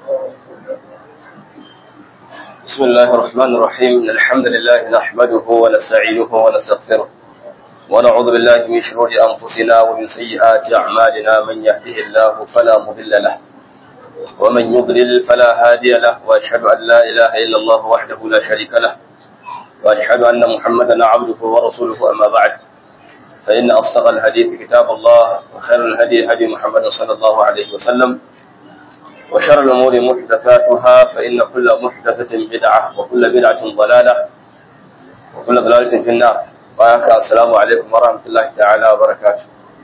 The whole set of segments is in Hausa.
بسم الله الرحمن الرحيم إن الحمد لله نحمده ونستعينه ونستغفره ونعوذ بالله من شرور أنفسنا ومن سيئات أعمالنا من يهده الله فلا مضل له ومن يضلل فلا هادي له وأشهد أن لا إله إلا الله وحده لا شريك له وأشهد أن محمدا عبده ورسوله أما بعد فإن أصدق الحديث كتاب الله وخير الهدي هدي محمد صلى الله عليه وسلم وشر الأمور محدثاتها فإن كل محدثة بدعة وكل بدعة ضلالة وكل ضلالة في النار وآك السلام عليكم ورحمة الله تعالى وبركاته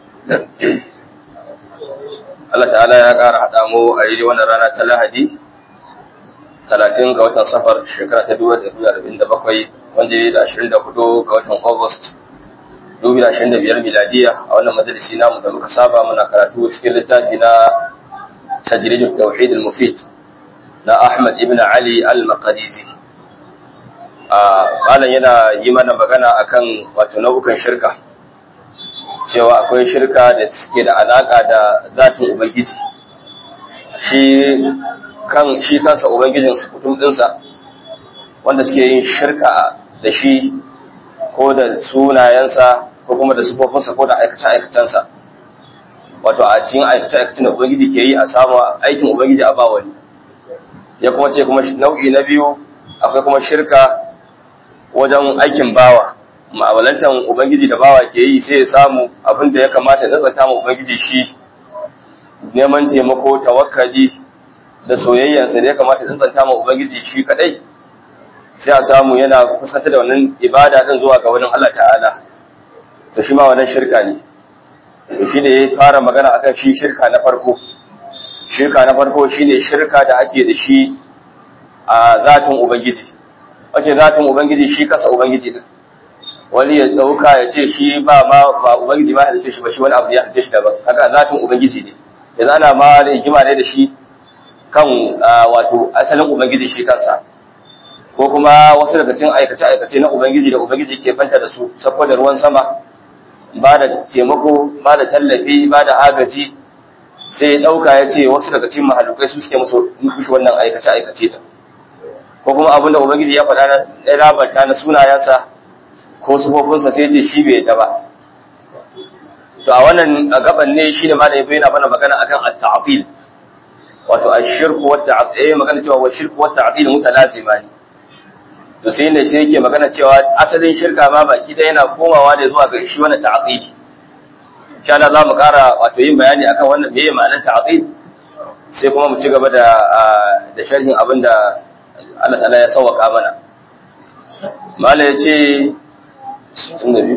Allah ta'ala ya ƙara haɗa mu a yi wannan rana ta Lahadi, talatin ga watan safar shekara ta dubu da arba'in da bakwai wanda ya da ashirin da hudu ga watan August dubu da ashirin da biyar miladiya a wannan majalisi namu da muka saba muna karatu cikin littafi na تجريد التوحيد المفيد na Ahmad ibn Ali al-Maqdisi malam yana yi mana magana akan wato nau'ukan shirka cewa akwai shirka da suke da alaka da zatin ubangiji shi kan shi kansa ubangijin su kutum dinsa wanda suke yin shirka da shi ko da sunayensa ko kuma da sufofinsa ko da aikace-aikacensa wato a cikin aikace-aikacen da Ubangiji ke yi a samu aikin Ubangiji a ba wani. Ya kuma ce kuma nau'i na biyu akwai kuma shirka wajen aikin bawa. Ma'amalantan Ubangiji da bawa ke yi sai ya samu abin da ya kamata ya zata ma Ubangiji shi neman taimako, tawakkali da soyayyarsa da ya kamata ya zata ma Ubangiji shi kadai. Sai a samu yana fuskantar da wannan ibada din zuwa ga wani Allah ta'ala. To shi ma wannan shirka ne. to shi ne ya fara magana akan shi shirka na farko shirka na farko shine shirka da ake da shi a zatin ubangiji wace zatin ubangiji shi kasa ubangiji din wani ya dauka ya ce shi ba ma ba ubangiji ma halitta shi ba shi wani abu ya halitta shi daban haka zatin ubangiji ne yanzu ana ma da hikima ne da shi kan wato asalin ubangiji shi kansa ko kuma wasu daga cikin aikace-aikace na ubangiji da ubangiji ke banta da su saboda ruwan sama ba da taimako ba da tallafi ba da agaji sai ya ɗauka ya ce wasu daga cikin mahalukai su suke musu mushi wannan aikace-aikace da ko kuma abinda ubangiji ya faɗa na rabata na sunayensa ko sufofinsa sai ce shi bai ta ba to a wannan gaban ne shi ne mana yana mana magana akan at-ta'dil wato ash-shirku wa at-ta'dil magana cewa wa shirku wa at-ta'dil mutalazima ne to sai ne shi yake magana cewa asalin shirka ma baki da yana komawa da zuwa ga shi wannan ta'qidi insha Allah zamu ƙara wato yin bayani akan wannan meye ma'anar ta'qid sai kuma mu ci gaba da da sharhin abinda Allah ta'ala ya sauka mana mala yace sunnabi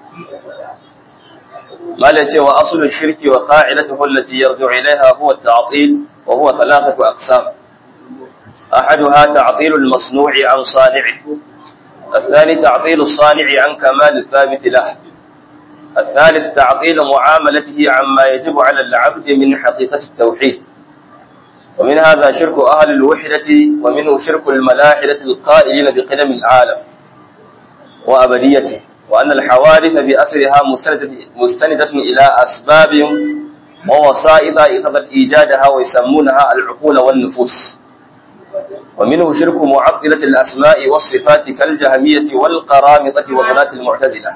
mala yace wa aslu shirki wa qa'idatuhu allati yarji'u ilayha huwa at-ta'til wa huwa thalathatu aqsam أحدها تعطيل المصنوع عن صانعه الثاني تعطيل الصانع عن كمال الثابت له الثالث تعطيل معاملته عما يجب على العبد من حقيقة التوحيد ومن هذا شرك أهل الوحدة ومنه شرك الملاحدة القائلين بقدم العالم وأبديته وأن الحوادث بأسرها مستندة إلى أسباب ووسائط اقتضت إيجادها ويسمونها العقول والنفوس ومنه شرك معطلة الأسماء والصفات كالجهمية والقرامطة وغلاة المعتزلة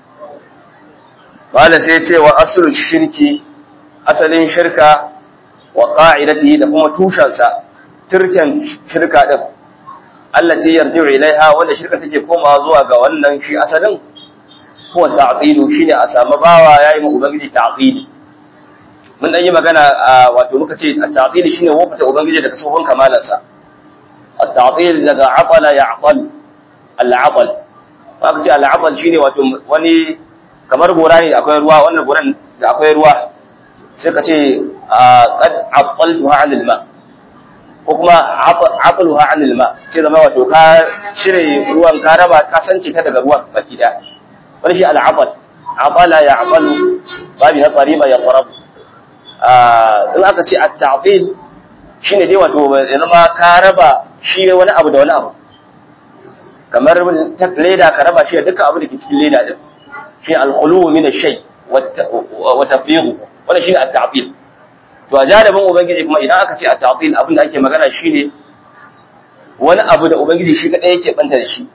قال سيتي وأصل الشرك أصل شركة وقاعدته لكم توشنسا تركا شركة التي يرجع إليها ولا شركة تجي كوما زواغا ولا شيء أصلا هو تعطيل شيء أسامة باوا يا إما أبنجي تعطيل من أي مكان وتمكتي التعطيل شيء وقت أبنجي لك صوفا كمالا التعطيل daga aqala ya'qal al-aqal aka ce al-aqal shine wato wani kamar gora ne akwai ruwa wannan goran da akwai ruwa sai ka ce qad aqaltuha 'an al-ma ko kuma aqaluha 'an al-ma sai zama wato ka shire ruwan ka raba ka sance ta daga ruwan baki da wani shi al-aqal aqala ya'qalu babi na qariba ya qarab in aka ce at-ta'til shine dai wato zama ka raba shi wani abu da wani abu kamar leda ka raba shi da dukkan abu da ke cikin leda din shi al-khulu min ash-shay wa tafriqu wannan shine at-ta'til to a jadabin ubangiji kuma idan aka ce a ta'til abin da ake magana shine wani abu da ubangiji shi kadai yake banta da shi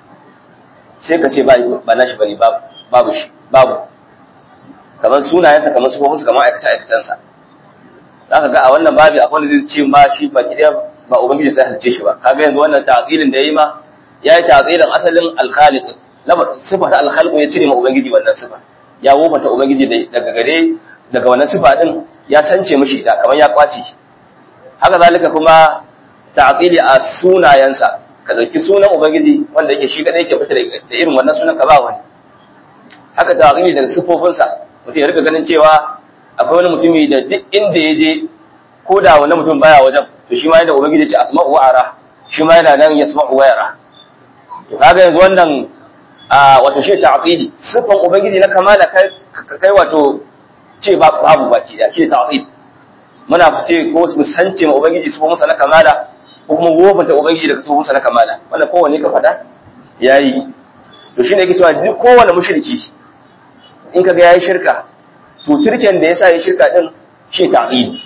sai ka ce ba ba nashi bane babu babu shi babu kamar sunayensa kamar sufofinsa kamar aikace aikacensa zaka ga a wannan babi akwai wanda zai ce ma shi ba kidan ba ubangiji sai halice shi ba kaga yanzu wannan ta'tilin da yayi ma yayi ta'tilin asalin al-khaliq sifa ta al-khaliq ya cire ma ubangiji wannan sifa ya wofata ubangiji daga gare daga wannan sifa din ya sance mishi ita kamar ya kwace haka zalika kuma ta'tili a sunayensa ka dauki sunan ubangiji wanda yake shi kadai yake fita da irin wannan sunan ka ba wani haka ta'tili daga sifofinsa mutum ya rika ganin cewa akwai wani mutumi da duk inda ya je ko da wani mutum baya wajen to shi ma yadda ubangiji ya ce asma'u wa ara shi ma yana nan yasma'u wa yara to kaga yanzu wannan a wato shi ta'tili sifan ubangiji na kamala kai kai wato ce babu baki da shi ta'til muna fice ko mu sance ma ubangiji sifan musa na kamala ko kuma wofanta ubangiji daga sifan musa na kamala wanda kowanne ka fada yayi to shine yake cewa duk kowanne mushriki in kaga yayi shirka to turken da yasa yayi shirka din shi ta'til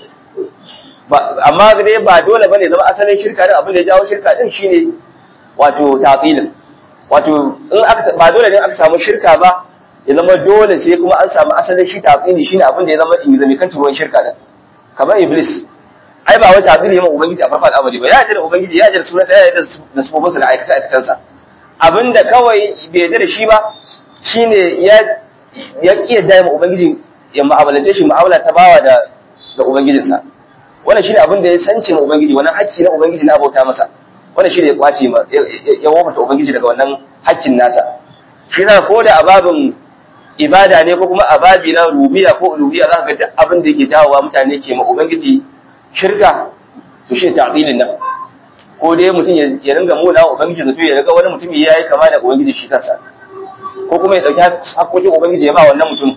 amma dai ba dole bane zama asalin shirka din abin da ya jawo shirka din shine wato ta'tilin wato in aka ba dole ne aka samu shirka ba ya zama dole sai kuma an samu asalin shi ta'tili shine abin da ya zama in zame kan turuwan shirka din kamar iblis ai ba wai ta'tili ya ma ubangiji a farfar amali ba ya ji da ubangiji ya ji da sunansa ya ji da sufofinsa da aikace aikacensa abinda kawai bai yarda da shi ba shine ya ya ki yarda ma ubangiji ya mu'amalance shi mu'amala ta bawa da da ubangijinsa wannan shine abin da ya sance ma ubangiji wannan hakki na ubangiji na bauta masa wannan shine ya kwace ma ya wafata ubangiji daga wannan hakkin nasa shi yasa ko da ababin ibada ne ko kuma ababi na rubiya ko uluhiyya za ka ga duk abin da yake dawowa mutane ke ma ubangiji shirka to shi ta'dilin nan ko dai mutum ya ringa muna ubangiji zato ya riga wani mutum ya yi kama da ubangiji shi kansa ko kuma ya dauki hakkokin ubangiji ya ba wannan mutum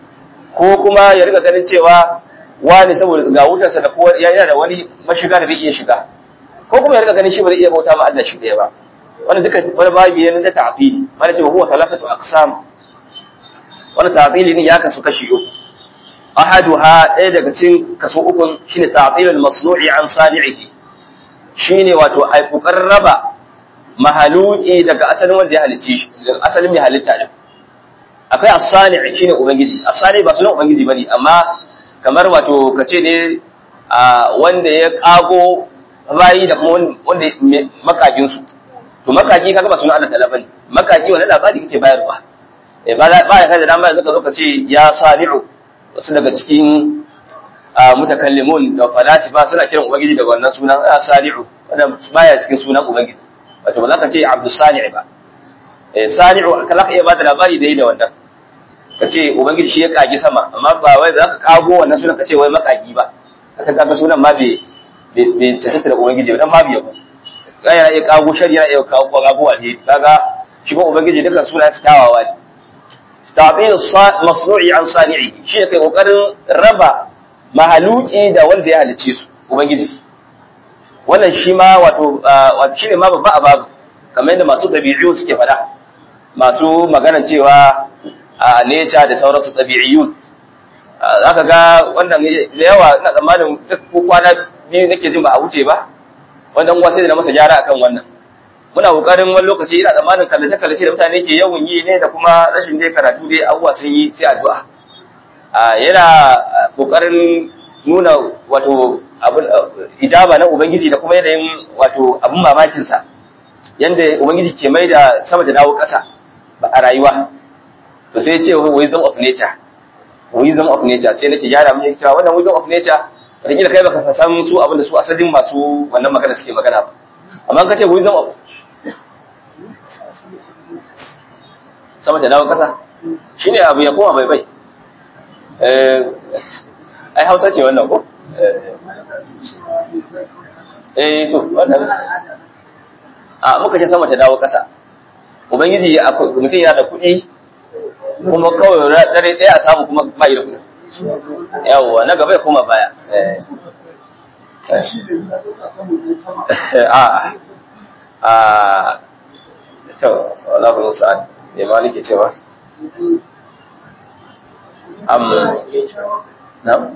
ko kuma ya riga ganin cewa wani saboda ga wutarsa da kowa yana da wani mashiga da bai iya shiga ko kuma ya riga ganin shi ba zai iya bauta ma Allah shi ɗaya ba wannan duka wani babi ne na ta'fili mana ce huwa thalathatu aqsam wannan ta'fili ne ya kasu kashi uku ahaduha ɗaya daga cikin kaso uku shine ta'filul masnu'i an sani'ihi shine wato ai kokarin raba mahaluki daga asalin wanda ya halicce shi daga asalin mai halitta din akwai as-sani' shine ubangiji as-sani ba sunan ubangiji bane amma kamar wato kace ne wanda ya kago bayi da kuma wanda makagin su to makaki kaga ba sunan Allah ta'ala bane makaki wannan labari kake bayarwa eh ba ba ya kai da dama yanzu ka zo ka ce ya sami'u wasu daga cikin mutakallimun da falasifa suna kiran ubangiji daga wannan sunan ya sami'u wannan baya cikin sunan ubangiji wato ba za ka ce abdus sani' ba eh sani'u kala ka iya ba da labari da yi da wannan ka ce ubangiji shi ya kagi sama amma ba wai za ka kago wannan sunan ka ce wai makagi ba ka kaga sunan ma bai bai cancanta da ubangiji ba dan ma biya ba yana iya kago shari yana iya kago kago alheri kaga shi ba ubangiji dukan suna su tawawa ne ta'til masnu'i an sani'i shi ne kai kokarin raba mahaluki da wanda ya halice su ubangiji wannan shi ma wato wato shine ma babba a babu kamar yadda masu dabi'u suke fada masu maganar cewa a nature da sauransu dabi'iyun zaka ga wannan da yawa ina tsammanin duk kwana biyu nake jin ba a wuce ba wannan uwa sai da masa gyara akan wannan muna kokarin wani lokaci ina tsammanin kallace kallace da mutane ke yawan yi ne da kuma rashin dai karatu dai abubuwa sun yi sai addu'a a yana kokarin nuna wato abun ijaba na ubangiji da kuma yanayin wato abun mamakin sa yanda ubangiji ke mai da sama da dawo ƙasa a rayuwa to sai ya ce wisdom of nature wisdom of nature sai nake gyara mun cewa wannan wisdom of nature wataƙila kai baka san su abin da su asalin masu wannan magana suke magana ba amma ka ce wisdom of sama da dawo ƙasa shine abu ya koma bai bai ai hausa ce wannan ko eh to wannan a muka ce sama ta dawo ƙasa ubangiji mutum yana da kuɗi kuma kawai dare ɗaya a samu kuma bai da kuɗi yawwa na gaba ya koma baya a a to wala ku sa'ad me ma nake cewa am na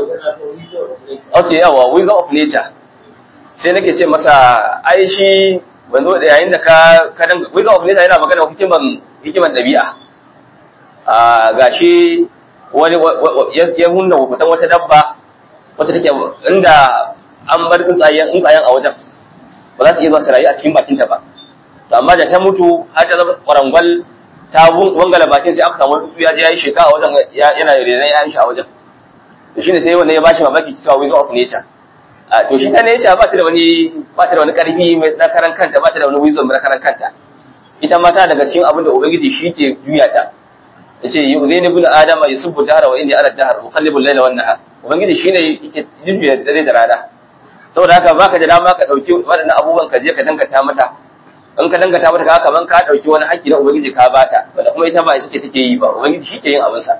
okay yawa wisdom of nature sai nake ce masa ai shi wanzo da yayin da ka ka dan wisdom of nature yana magana hikiman hikiman dabi'a a gashi wani ya hunna wutan wata dabba wata take inda an bar tsuntsayen tsuntsayen a wajen ba za su iya zuwa su rayu a cikin bakinta ba to amma da ta mutu har ta zama kwarangwal ta wangala bakin sai aka samu tsuntsu ya je ya yi sheka a wajen yana renon ya shi a wajen to shine sai wannan ya bashi mamaki cewa wisdom of nature a to shi ta nature ba ta da wani ba ta da wani karfi mai na karan kanta ba ta da wani wisdom na karan kanta ita ma ta daga cikin abin da ubangiji shi ke juya ta yace yu'zini ibn adama yusubbu dahra wa inni ala dahr uqallibu al-layla wan nahar ubangiji shine yake juya dare da rana saboda haka baka da dama ka dauki waɗannan abubuwan ka je ka dangata mata in ka dangata mata ka kaman ka dauki wani haƙƙi na ubangiji ka bata wanda kuma ita ba ita ce take yi ba ubangiji shi ke yin abin sa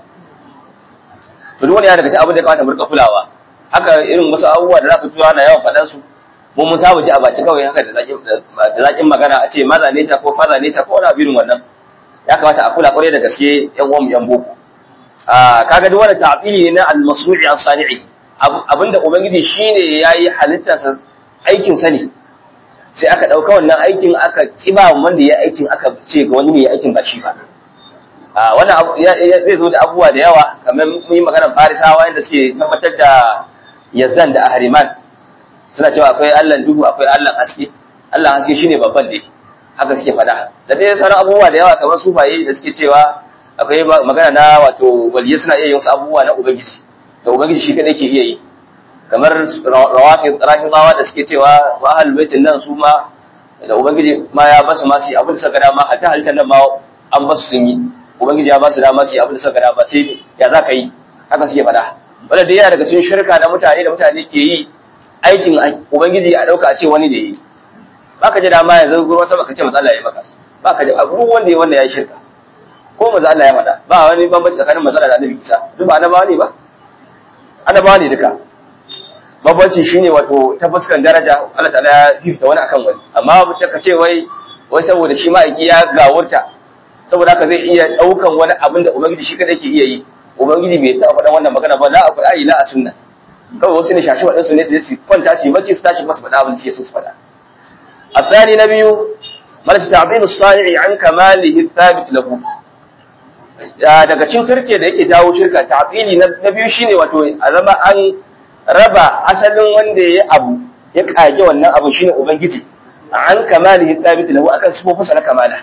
to duk wani ya daga cikin abin da ya kamata mu rika kulawa haka irin wasu abubuwa da zaka tura na yawan faɗan su mu mun saba ji a baki kawai haka da zakin da zakin magana a ce maza ne ko faza ne ko wani abin wannan ya kamata a kula kwarai da gaske yan uwan yan boko a kaga duk wani ta'tili ne na al-masnu'i as-sani'i abinda ubangiji shine yayi halittarsa aikin sa ne sai aka dauka wannan aikin aka kiba wanda ya aikin aka ce ga wani ne ya aikin ba shi ba a wannan zai zo da abubuwa da yawa kamar mun yi maganar farisawa yadda suke tabbatar da yazan da ahriman suna cewa akwai Allah duhu akwai Allah haske Allah haske shine babban da haka suke fada da dai sauran abubuwa da yawa kamar sufaye da suke cewa akwai magana na wato waliyai suna iya yin wasu abubuwa na ubangiji da ubangiji shi kadai ke iya yi kamar rawafi rahimawa da suke cewa wa ahlul baitin nan su ma da ubangiji ma ya basu ma su abin da suka dama hatta halittar nan ma an basu sun yi ubangiji ya basu dama su abin da suka dama sai ya za ka yi haka suke fada wanda dai yana daga cikin shirka na mutane da mutane ke yi aikin ubangiji a dauka a ce wani da yi baka ji dama yanzu ruwan sama ka ce matsala ya maka baka ji abu wanda ya wanda ya yi shirka ko maza Allah ya faɗa ba wani bambanci tsakanin matsala da annabi Isa duk ba annabawa ne ba annabawa ne duka bambanci shine wato ta fuskan daraja Allah ta'ala ya fifta wani akan wani amma mutum ka ce wai wai saboda shi ma'aiki ya gawurta saboda haka zai iya ɗaukan wani abin da ubangiji shi kadai ke iya yi ubangiji bai taɓa faɗan wannan magana ba la a qur'ani la a sunna kawai wasu ne shashi waɗansu ne su kwanta su yi bacci su tashi masu faɗa abin da suke so su faɗa الثاني نبي مالك تعظيم الصانع عن كماله الثابت له daga cikin turke da yake jawo shirka ta'tili na biyu shine wato a zama an raba asalin wanda yayi abu ya kage wannan abu shine ubangiji an kamalihi thabit lahu akan sifofinsa na kamala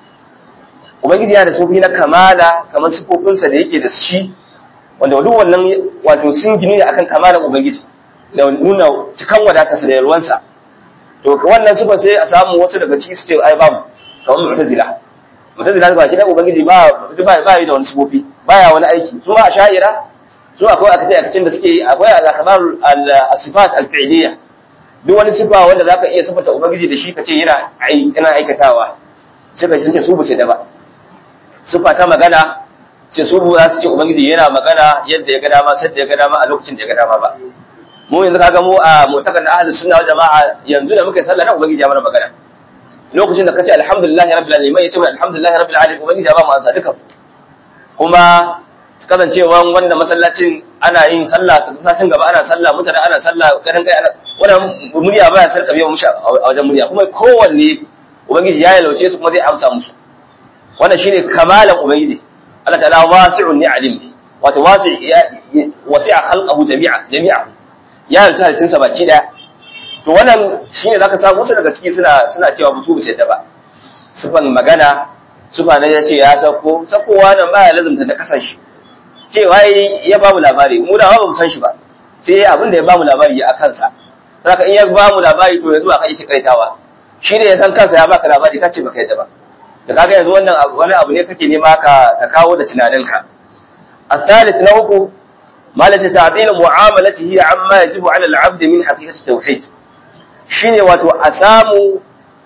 ubangiji yana da sifofi na kamala kamar sifofinsa da yake da shi wanda duk wannan wato sun gini ne akan kamalan ubangiji da nuna cikan wadatarsa da yalwansa to wannan sifar sai a samu wasu daga ciki su ce ai babu kamar mu'tazila mu'tazila ba kidan ubangiji ba ba ba yi da wani sifofi baya wani aiki su ma asha'ira su akwai akace akacin da suke akwai al-akhbar al-sifat al-fi'liyya duk wani sifa wanda zaka iya sifata ubangiji da shi kace yana yana aikatawa sai kai sun ce su bace da ba sifa ta magana ce su za su ce ubangiji yana magana yadda ya ga dama sai da ya ga dama a lokacin da ya ga dama ba mu yanzu kaga mu a mutakan na ahlus sunna wal jamaa yanzu da muka sallah na ubangiji ya mana magana lokacin da kace alhamdulillahi rabbil alamin yace mana alhamdulillahi rabbil alamin ubangiji ya ba mu ansa duka kuma kasancewa wanda masallacin ana yin sallah sashin gaba ana sallah mutane ana sallah kadan kai ana wannan murya baya sarka biyan mushi a wajen murya kuma kowanne ubangiji ya yalauce su kuma zai amsa musu wannan shine kamalan ubangiji Allah ta'ala wasi'un ni alim wato wasi wasi'a khalqahu jami'a jami'a ya yarda halittunsa baki daya to wannan shine zaka samu wasu daga ciki suna suna cewa musu ba sai da ba sufan magana sufa ne ya ce ya sako sakowa nan baya lazumta da kasan shi cewa ya ba mu labari mu da ba mu san shi ba sai abin da ya ba mu labari a kansa saka in ya ba mu labari to yanzu ba kai shi kaitawa shi ne ya san kansa ya baka labari kace baka yadda ba to kaga yanzu wannan wani abu ne kake nema ka ka kawo da tunaninka الثالث نوكو مالة تعديل معاملته عما يجب على العبد من حقيقة التوحيد shine wato a samu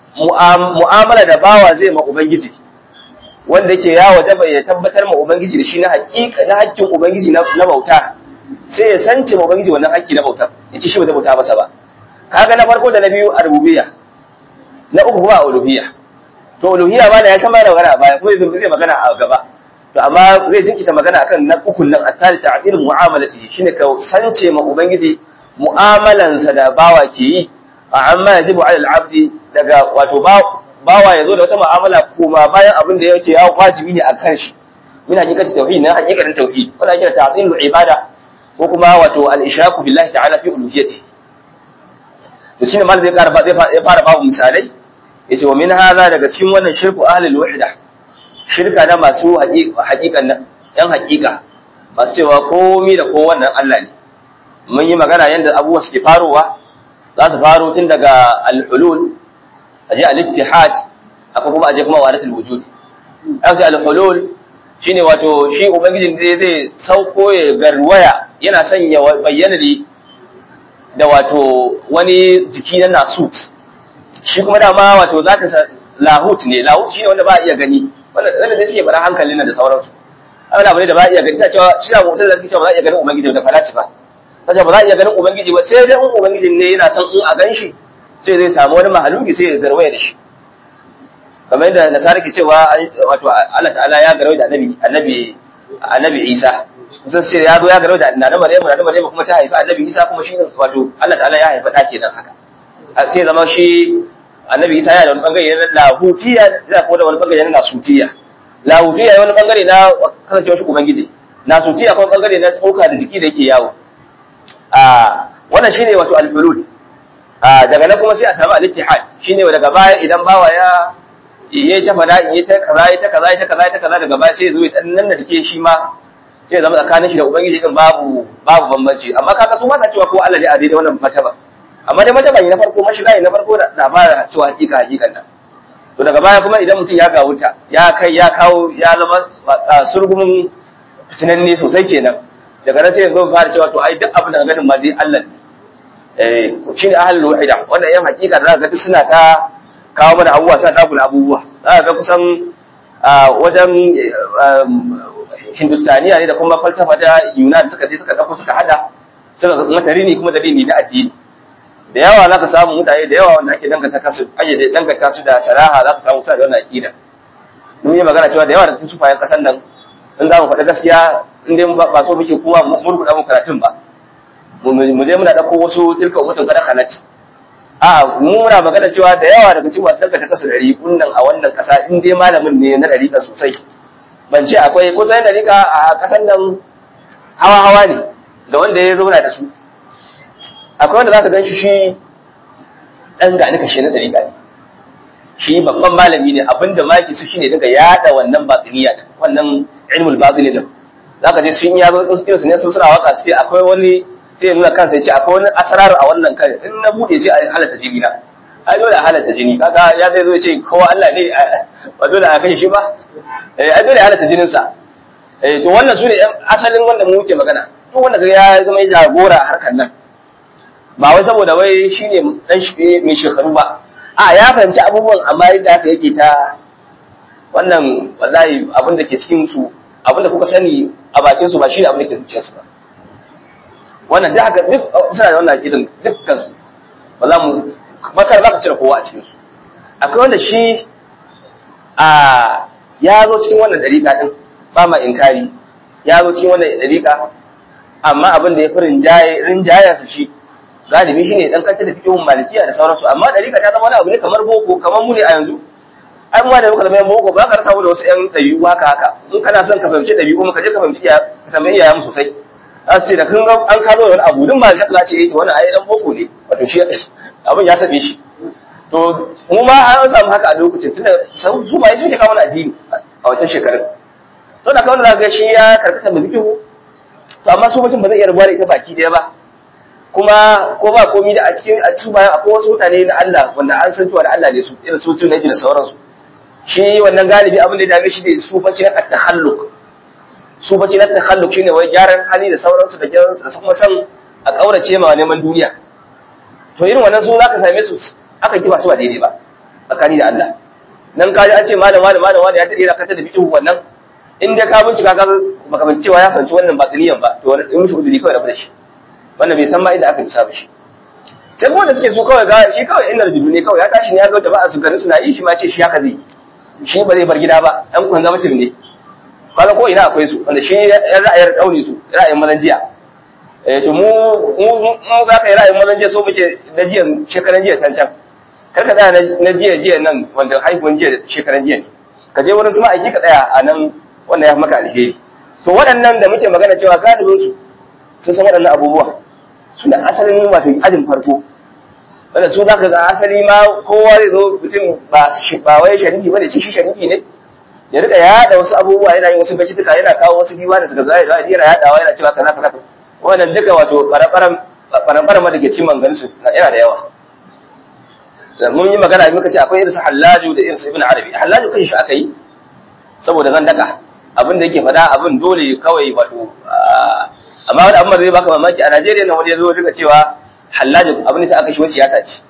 mu'amala da bawa zai ma ubangiji wanda yake ya wajaba ya tabbatar ma ubangiji da shi na haƙiƙa na haƙƙin ubangiji na bauta sai ya sance ma ubangiji wannan haƙƙi na bauta yace shi ba zai bauta masa ba kaga na farko da na biyu a rububiyya na uku kuma a uluhiyya to uluhiyya ma da ya kama da magana baya kuma zai magana a gaba to amma zai jinkita magana akan na ukun nan attali ta'dil mu'amalati shine ka sance ma ubangiji mu'amalansa da bawa ke yi a amma yajibu 'ala al-'abdi daga wato bawa yazo da wata mu'amala kuma bayan abin da yake ya wajibi ne akan shi min hakikati tauhid na hakikatin tauhid wala kira ta'dil ibada ko kuma wato al-ishraku billahi ta'ala fi uluhiyyati to shine mal zai fara zai fara babu misalai yace wa min hadha daga cikin wannan shirku ahlul wahda shirka na masu haƙiƙan nan ‘yan haƙiƙa masu cewa komi da kowannan Allah ne mun yi magana yadda abubuwa suke farowa za su faro tun daga alhulul a je al-ittihad aka kuma aje kuma wadatul wujud an ce alhulul shine wato shi ubangijin zai zai sauko ya garwaya yana sanya bayyana da wato wani jiki na nasut shi kuma dama wato za ta lahut ne lahut shine wanda ba a iya gani wanda da suke fara hankalin nan da sauransu abin abu ne da ba iya gani ta cewa shi na mutum da suke cewa ba za a iya ganin ubangiji da falasifa ta ce ba za a iya ganin ubangiji ba sai dai in ubangiji ne yana son in a gan shi sai zai samu wani mahaluki sai ya garwaya da shi kamar yadda nasara ke cewa wato Allah ta'ala ya garwaya da annabi annabi annabi Isa kusan sai ya zo ya garwaya da annabi Maryamu annabi Maryamu kuma ta haifa annabi Isa kuma shi wato Allah ta'ala ya haifa ta kenan haka sai zama shi annabi isa yana da wani bangare na lahutiya yana kuma da wani bangare na nasutiya lahutiya wani bangare na kasancewar shi ubangiji nasutiya kuma bangare na tsoka da jiki da yake yawo a wannan shine wato al-hulul daga nan kuma sai a samu al-ittihad shine daga baya idan bawa ya yayi ta fada yayi ta kaza yayi ta kaza yayi ta kaza yayi ta kaza daga baya sai ya zo ya nan da take shi ma sai ya zama tsakanin shi da ubangiji din babu babu bambanci amma kaga su ma sa cewa ko Allah ne a daidai wannan mataba amma dai mata bai na farko mashiga na farko da fara cewa hakika hakikan nan to daga baya kuma idan mutum ya ga wuta ya kai ya kawo ya zama surgumin fitinanne sosai kenan daga nan sai yanzu fara cewa to ai duk abin da ganin ma dai Allah ne eh shine ahlul wahida wannan yan hakika da zaka ga suna ta kawo mana abubuwa suna ta kula abubuwa zaka ga kusan wajen hindustaniya ne da kuma falsafa da yunan suka je suka dauko suka hada suka mata rini kuma dalili na addini da yawa za ka samu mutane da yawa wanda ake danganta kasu ayyade danganta su da saraha za ka samu suna da wannan akida mun yi magana cewa da yawa da cikin sufayen kasan nan in za mu faɗa gaskiya in dai ba so muke kuma murkuɗa mu karatun ba mu je muna ɗauko wasu tilka mutum kada kanat a mu muna magana cewa da yawa daga cikin masu danganta kasu da riƙun nan a wannan ƙasa in dai malamin ne na ɗariƙa sosai ban ce akwai kusan ɗariƙa a ƙasan nan hawa-hawa ne da wanda ya zauna da su akwai wanda za ka gan shi shi ɗan gani kashe na ɗariƙa ne shi babban malami ne abinda maki su shine daga yada wannan batiniya din wannan ilmul batini din za ka je sun ya zo irin su ne sun suna waka su ce akwai wani sai nuna kansa ya ce akwai wani asrar a wannan kan in na bude sai a halatta jini na ai dole a halatta jini kaga ya zai zo ya ce kowa Allah ne ba dole a kai shi ba ai dole a halatta jinin sa to wannan su ne asalin wanda mu muke magana duk wanda ya zama ya jagora a harkar nan ba wai saboda wai shi ne ɗan mai shekaru ba a ya fahimci abubuwan amma yadda haka yake ta wannan wallahi abin da ke cikin su abin da kuka sani a bakin su ba shi ne abin da ke zuciyar su ba wannan duk haka duk suna da wannan irin dukkan su ba za mu bakar za ka cire kowa a cikin su akwai wanda shi a ya zo cikin wannan dariƙa din ba ma inkari ya zo cikin wannan dariƙa amma abin da ya fi rinjayensa shi galibi shine dan kanta da fikihun malikiya da sauransu amma dariƙa ta zama wani abu ne kamar boko kamar mu ne a yanzu ai mu da muka zama yan boko ba ka rasa mu da wasu yan ɗabi'u haka haka in kana son ka fahimci ɗabi'u mu ka je ka fahimci iya ka tambayi iyayen mu sosai za su ce da kun ga an ka zo da wani abu duk malika za ce eh to wannan ai dan boko ne wato shi abin ya sabe shi to mu ma an samu haka a lokacin tunda su ma suke kawo mana addini a wancan shekarun sau da kawai da ga shi ya karkata mai fikihu to amma su mutum ba zai iya rubuwa da ita baki daya ba kuma ko ba komi da a cikin a cikin bayan akwai wasu mutane na Allah wanda an san cewa da Allah ne su irin su tun da sauransu shi wannan galibi abin da ya dame shi ne su bace na takhalluk su bace na takhalluk shine wai gyaran hali da sauransu da gyaran da kuma san a kaurace ma neman duniya to irin wannan su zaka same su aka kiba su ba daidai ba tsakani da Allah nan ka ji an ce malam malam malam wani ya tade da kanta da bikin wannan in dai ka bincika ka baka bin cewa ya fahimci wannan batiniyan ba to wani in mushi uzuri kawai da shi wannan bai san ma inda aka bisa ba shi sai kuma da suke so kawai ga shi kawai inda rubutu ne kawai ya tashi ne ya ga jama'a su garin suna yi shi ma ce shi haka zai shi ba zai bar gida ba dan kun zama mutum ne kaga ko ina akwai su wanda shi yan ra'ayar kauni su ra'ayin mazan jiya eh to mu mu za ka yi ra'ayin mazan jiya so muke na jiya shekaran jiya can can kar ka tsaya na jiya jiya nan wanda haihuwan jiya shekaran jiya ne ka je wurin su ma'aiki ka tsaya a nan wanda ya fi maka alheri to waɗannan da muke magana cewa galibin su sun san waɗannan abubuwa suna asalin wato ajin farko wanda su za ka ga asali ma kowa zai zo mutum ba ba wai sharifi ba da ci shi sharifi ne ya rika yaɗa wasu abubuwa yana yin wasu bacituka yana kawo wasu diwa da suka zai zai yana yaɗawa yana cewa kaza kaza wannan duka wato ɓaran ɓaran da ke cikin manganin su yana da yawa mun yi magana muka ce akwai irin su hallaju da irin su ibn arabi hallaju kan shi aka yi saboda zan daka abin da yake faɗa abin dole kawai wato amma wani abin da zai baka mamaki a Najeriya na wani ya zo duka cewa hallaju abin da sai aka shi wasu siyasa ce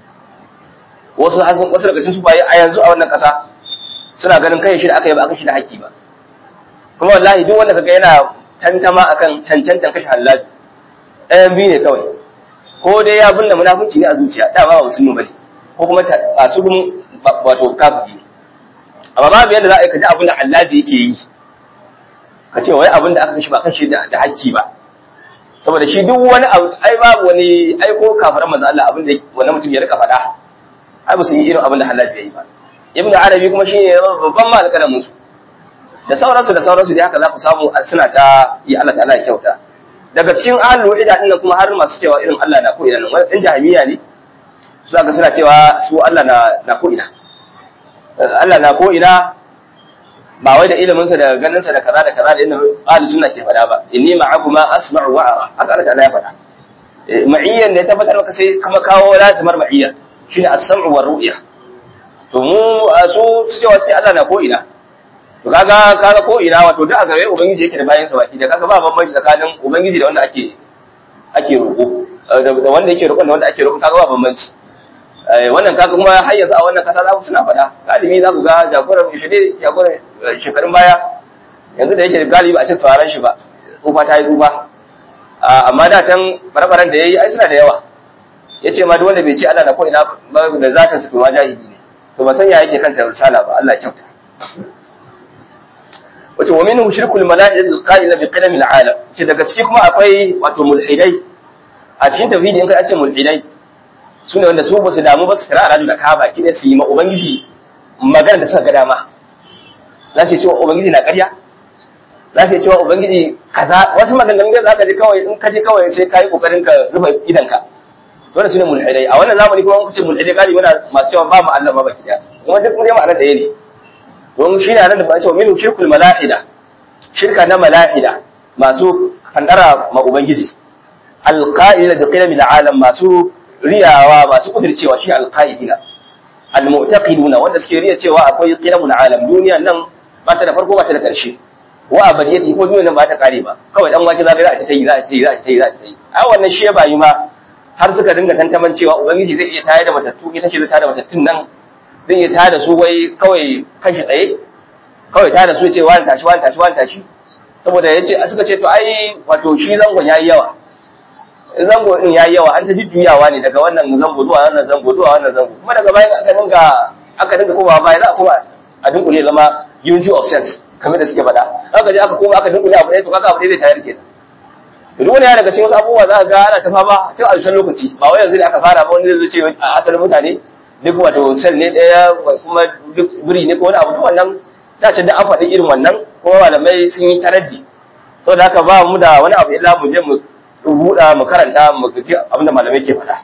wasu hasan wasu daga cikin su baye a yanzu a wannan ƙasa suna ganin kai shi da aka yi ba aka shi da haƙƙi ba kuma wallahi duk wanda kaga yana tantama akan cancantan kashe hallaju ɗayan biyu ne kawai ko dai ya binne munafunci ne a zuciya da ba musulmi bane ko kuma a su gun wato kafiri amma babu yadda za a yi kaji abin da hallaji yake yi ka ce wai abin da aka kashe ba kashe da haƙƙi ba saboda shi duk wani abu ai babu wani ai ko kafiran manzo Allah abin da wannan mutum ya rika faɗa ai ba su yi irin abin da hallaji ya yi ba ibn arabi kuma shine babban malakalan musu da sauransu da sauransu da haka za ku samu suna ta yi Allah ta'ala ya kyauta daga cikin ahlul wahida din kuma har masu cewa irin Allah na ko ina nan wani jahiliya ne su aka suna cewa su Allah na na ko ina Allah na ko ina ba wai da ilimin sa da ganin sa da kaza da kaza da inda ahlus sunna ke faɗa ba inni ma'akuma asma'u wa ara haka Allah ta'ala ya faɗa ma'iyyan da ya tabbatar maka sai kuma kawo lazimar ma'iyya shine as-sam'u war ru'ya to mu su cewa sai Allah na ko ina to kaga kaga ko ina wato duk a gare ubangiji yake da bayan sa baki da kaga ba bambanci tsakanin ubangiji da wanda ake ake roƙo da wanda yake roƙon da wanda ake roƙon kaga ba bambanci wannan kaga kuma har yanzu a wannan kasa za ku suna faɗa galibi za ku ga jagoran shide jagoran shekarun baya yanzu da yake galibi a cikin sauraron shi ba tsufa ta yi tsufa amma da can barabaran da ya yi ai suna da yawa ya ce ma duk wanda bai ce Allah na ko ina da zatin su kuma jahili ne to ba san ya yake kanta risala ba Allah ya kyauta wace wa minhu shirkul malaikati alqa'ila bi qadami alalam ce daga ciki kuma akwai wato mulhidai a cikin tauhidi in ka ce mulhidai sune wanda su ba su damu ba su kira aladu da ka baki da su yi ma ubangiji magana da suka ga dama za su yi cewa ubangiji na ƙarya za su yi cewa ubangiji kaza wasu maganganun da za ka ji kawai in ka ji kawai sai ka yi ƙoƙarin ka rufe idanka dole su ne mulhidai a wannan zamani kuma kuce mulhidai galibi muna masu cewa ba mu Allah ma baki daya kuma duk mun yi ma'anar da ne don shi ne nan da ba cewa minu shirkul mala'ida shirka na mala'ida masu kandara ma ubangiji alqa'ila bi qilami alam masu riyawa masu kudircewa shi alqa'idina almu'taqiduna wanda suke riya cewa akwai qilamul alam duniya nan ba ta da farko ba ta da ƙarshe wa abadiyati ko duniya nan ba ta kare ba kawai dan wake za ka za a ta yi za a ta yi za a ta yi za a ta yi a wannan shi ba yi ma har suka dinga tantaman cewa ubangiji zai iya tayar da matattu ita ce zai tayar da matattun nan zai iya tayar da su wai kawai kashi tsaye kawai tayar da su ce wani tashi wani tashi wani tashi saboda ya ce suka ce to ai wato shi zangon ya yi yawa zango din ya yi yawa an ta jujjuyawa ne daga wannan zango zuwa wannan zango zuwa wannan zango kuma daga bayan aka dinga aka dinga komawa baya za a koma a dinkule zama unity of sense kamar da suke faɗa aka je aka koma aka dinkule abu ɗaya to kaga abu ɗaya zai tayar kenan duk wani ya daga cikin wasu abubuwa za ka ga ana ta fama tun a ƙarshen lokaci ba wai yanzu da aka fara ba wani zai ce a asalin mutane duk wato sel ne ɗaya kuma duk biri ne ko wani abu duk wannan ta ce da an faɗi irin wannan kuma malamai sun yi taraddi saboda haka ba mu da wani abu illa mu je mu buɗa mu karanta mu ji abinda malamai ke faɗa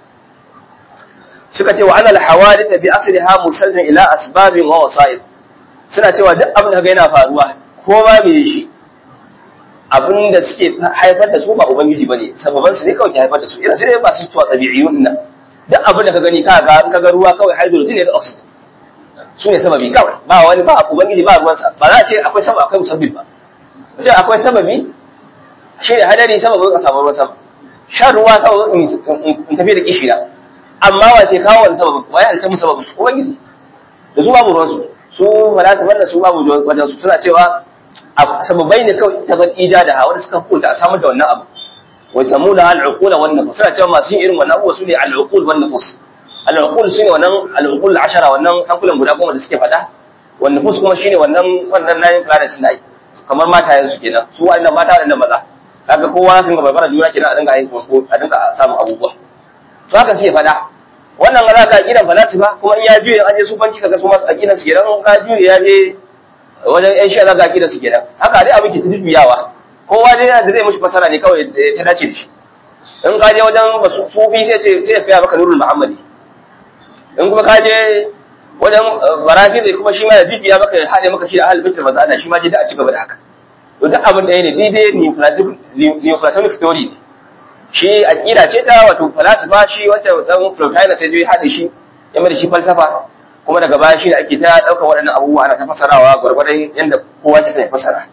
suka ce wa anal hawadith bi asliha musallin ila asbabin wa wasa'id suna cewa duk abin da ga yana faruwa ko ba me shi abin da suke haifar da su ba ubangiji bane sababan su ne kawai ke haifar da su irin su ne ba su tuwa tabi'iyun nan duk abin da ka gani ka ga ka ga ruwa kawai hydrogen ne da oxygen su ne sababi kawai ba wani ba ubangiji ba ruwansa ba za a ce akwai sabab akwai musabbib ba ce akwai sababi shi ne hadari sababin ka samu ruwan sama shan ruwa sababin in tafi da kishira amma wa ke kawo wani sababin wa ya halitta mu sababin ubangiji da su babu ruwansu su falasifa da su babu wajen su suna cewa sababai ne kawai ta zan ijada ha wanda suka hukunta a samar da wannan abu wai samu da al'uqula wan nufus suna cewa masu yin irin wannan abubuwa su ne al'uqul wan nufus al'uqul su ne wannan al'uqul ashara wannan hankulan guda goma da suke faɗa wan nufus kuma shine wannan wannan nine planets na kamar matayen su kenan su wa'annan mata wa'annan maza kaga kowa sun ga barbara juna kenan a dinga yin ko a dinga samun abubuwa to haka sai faɗa wannan ga zaka aqidan falasifa kuma in ya juye an je su banki kaga su masu aqidan su kenan ka juye ya je wajen yan shi'a zaka aqidan su kenan haka dai abin ke tujuyawa kowa dai da zai mushi fasara ne kawai ta dace da shi in ka je wajen sufi sai ce sai ya fiya maka nurul muhammadi in kuma ka je wajen barafi zai kuma shi ma ya bibiya maka ya haɗe maka shi da ahalin baitul mazana shi ma je da a ci gaba da haka to duk abin da ne daidai neoplatonic theory ne shi aqida ce ta wato falasifa shi wacce dan Plotinus sai ya haɗe shi ya mai shi falsafa kuma daga baya shi da ake ta ɗaukar waɗannan abubuwa ana ta fasarawa gwargwadon yadda kowa ke sai fasara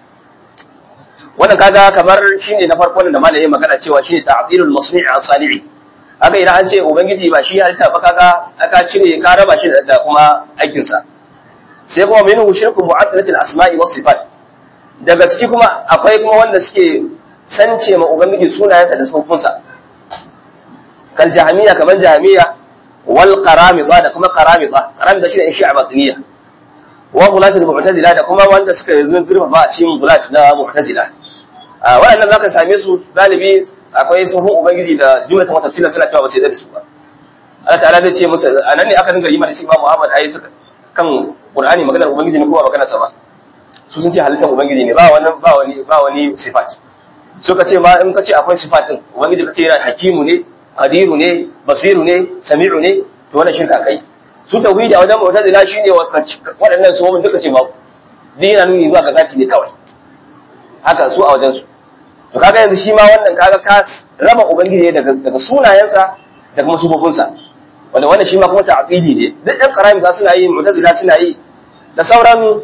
wannan kaga kamar shine na farko da malamin magana cewa shine ta'dilul masni' as-sali'i haka idan an ce ubangiji ba shi halitta ba kaga aka cire ka raba shi da kuma aikin sa sai kuma minhu shirku mu'addalatil asma'i was sifat daga ciki kuma akwai kuma wanda suke sance ma ubangiji sunayensa da sifofinsa kal jahmiya kaman jahmiya wal qaramida da kuma qaramida qaramida shi ne shi'a batiniya wa gulatul mu'tazila da kuma wanda suka yi zurfa ba a cikin gulat na mu'tazila a waɗannan zaka same su galibi akwai suhun ubangiji da jumlatan wata tafsira suna cewa ba sai da su ba Allah ta'ala zai ce musu anan ne aka dinga yi mana Imam Muhammad ayi suka kan Qur'ani maganar ubangiji ne ko ba maganar sa ba su sun ce halittar ubangiji ne ba wani ba wani ba wani sifat suka ce ma in ka ce akwai sifatin ubangiji ka ce yana hakimu ne qadiru ne basiru ne sami'u ne to wannan shirka kai su tauhidi a wajen mu'tazila shine waɗannan su duka ce babu dina nuni zuwa ga zati ne kawai haka su a wajen su to kaga yanzu shi ma wannan kaga ka raba ubangiji daga daga sunayensa da kuma sufofinsa wanda wannan shi ma kuma ta'qidi ne duk ɗan karami za suna yi mu'tazila suna yi da sauran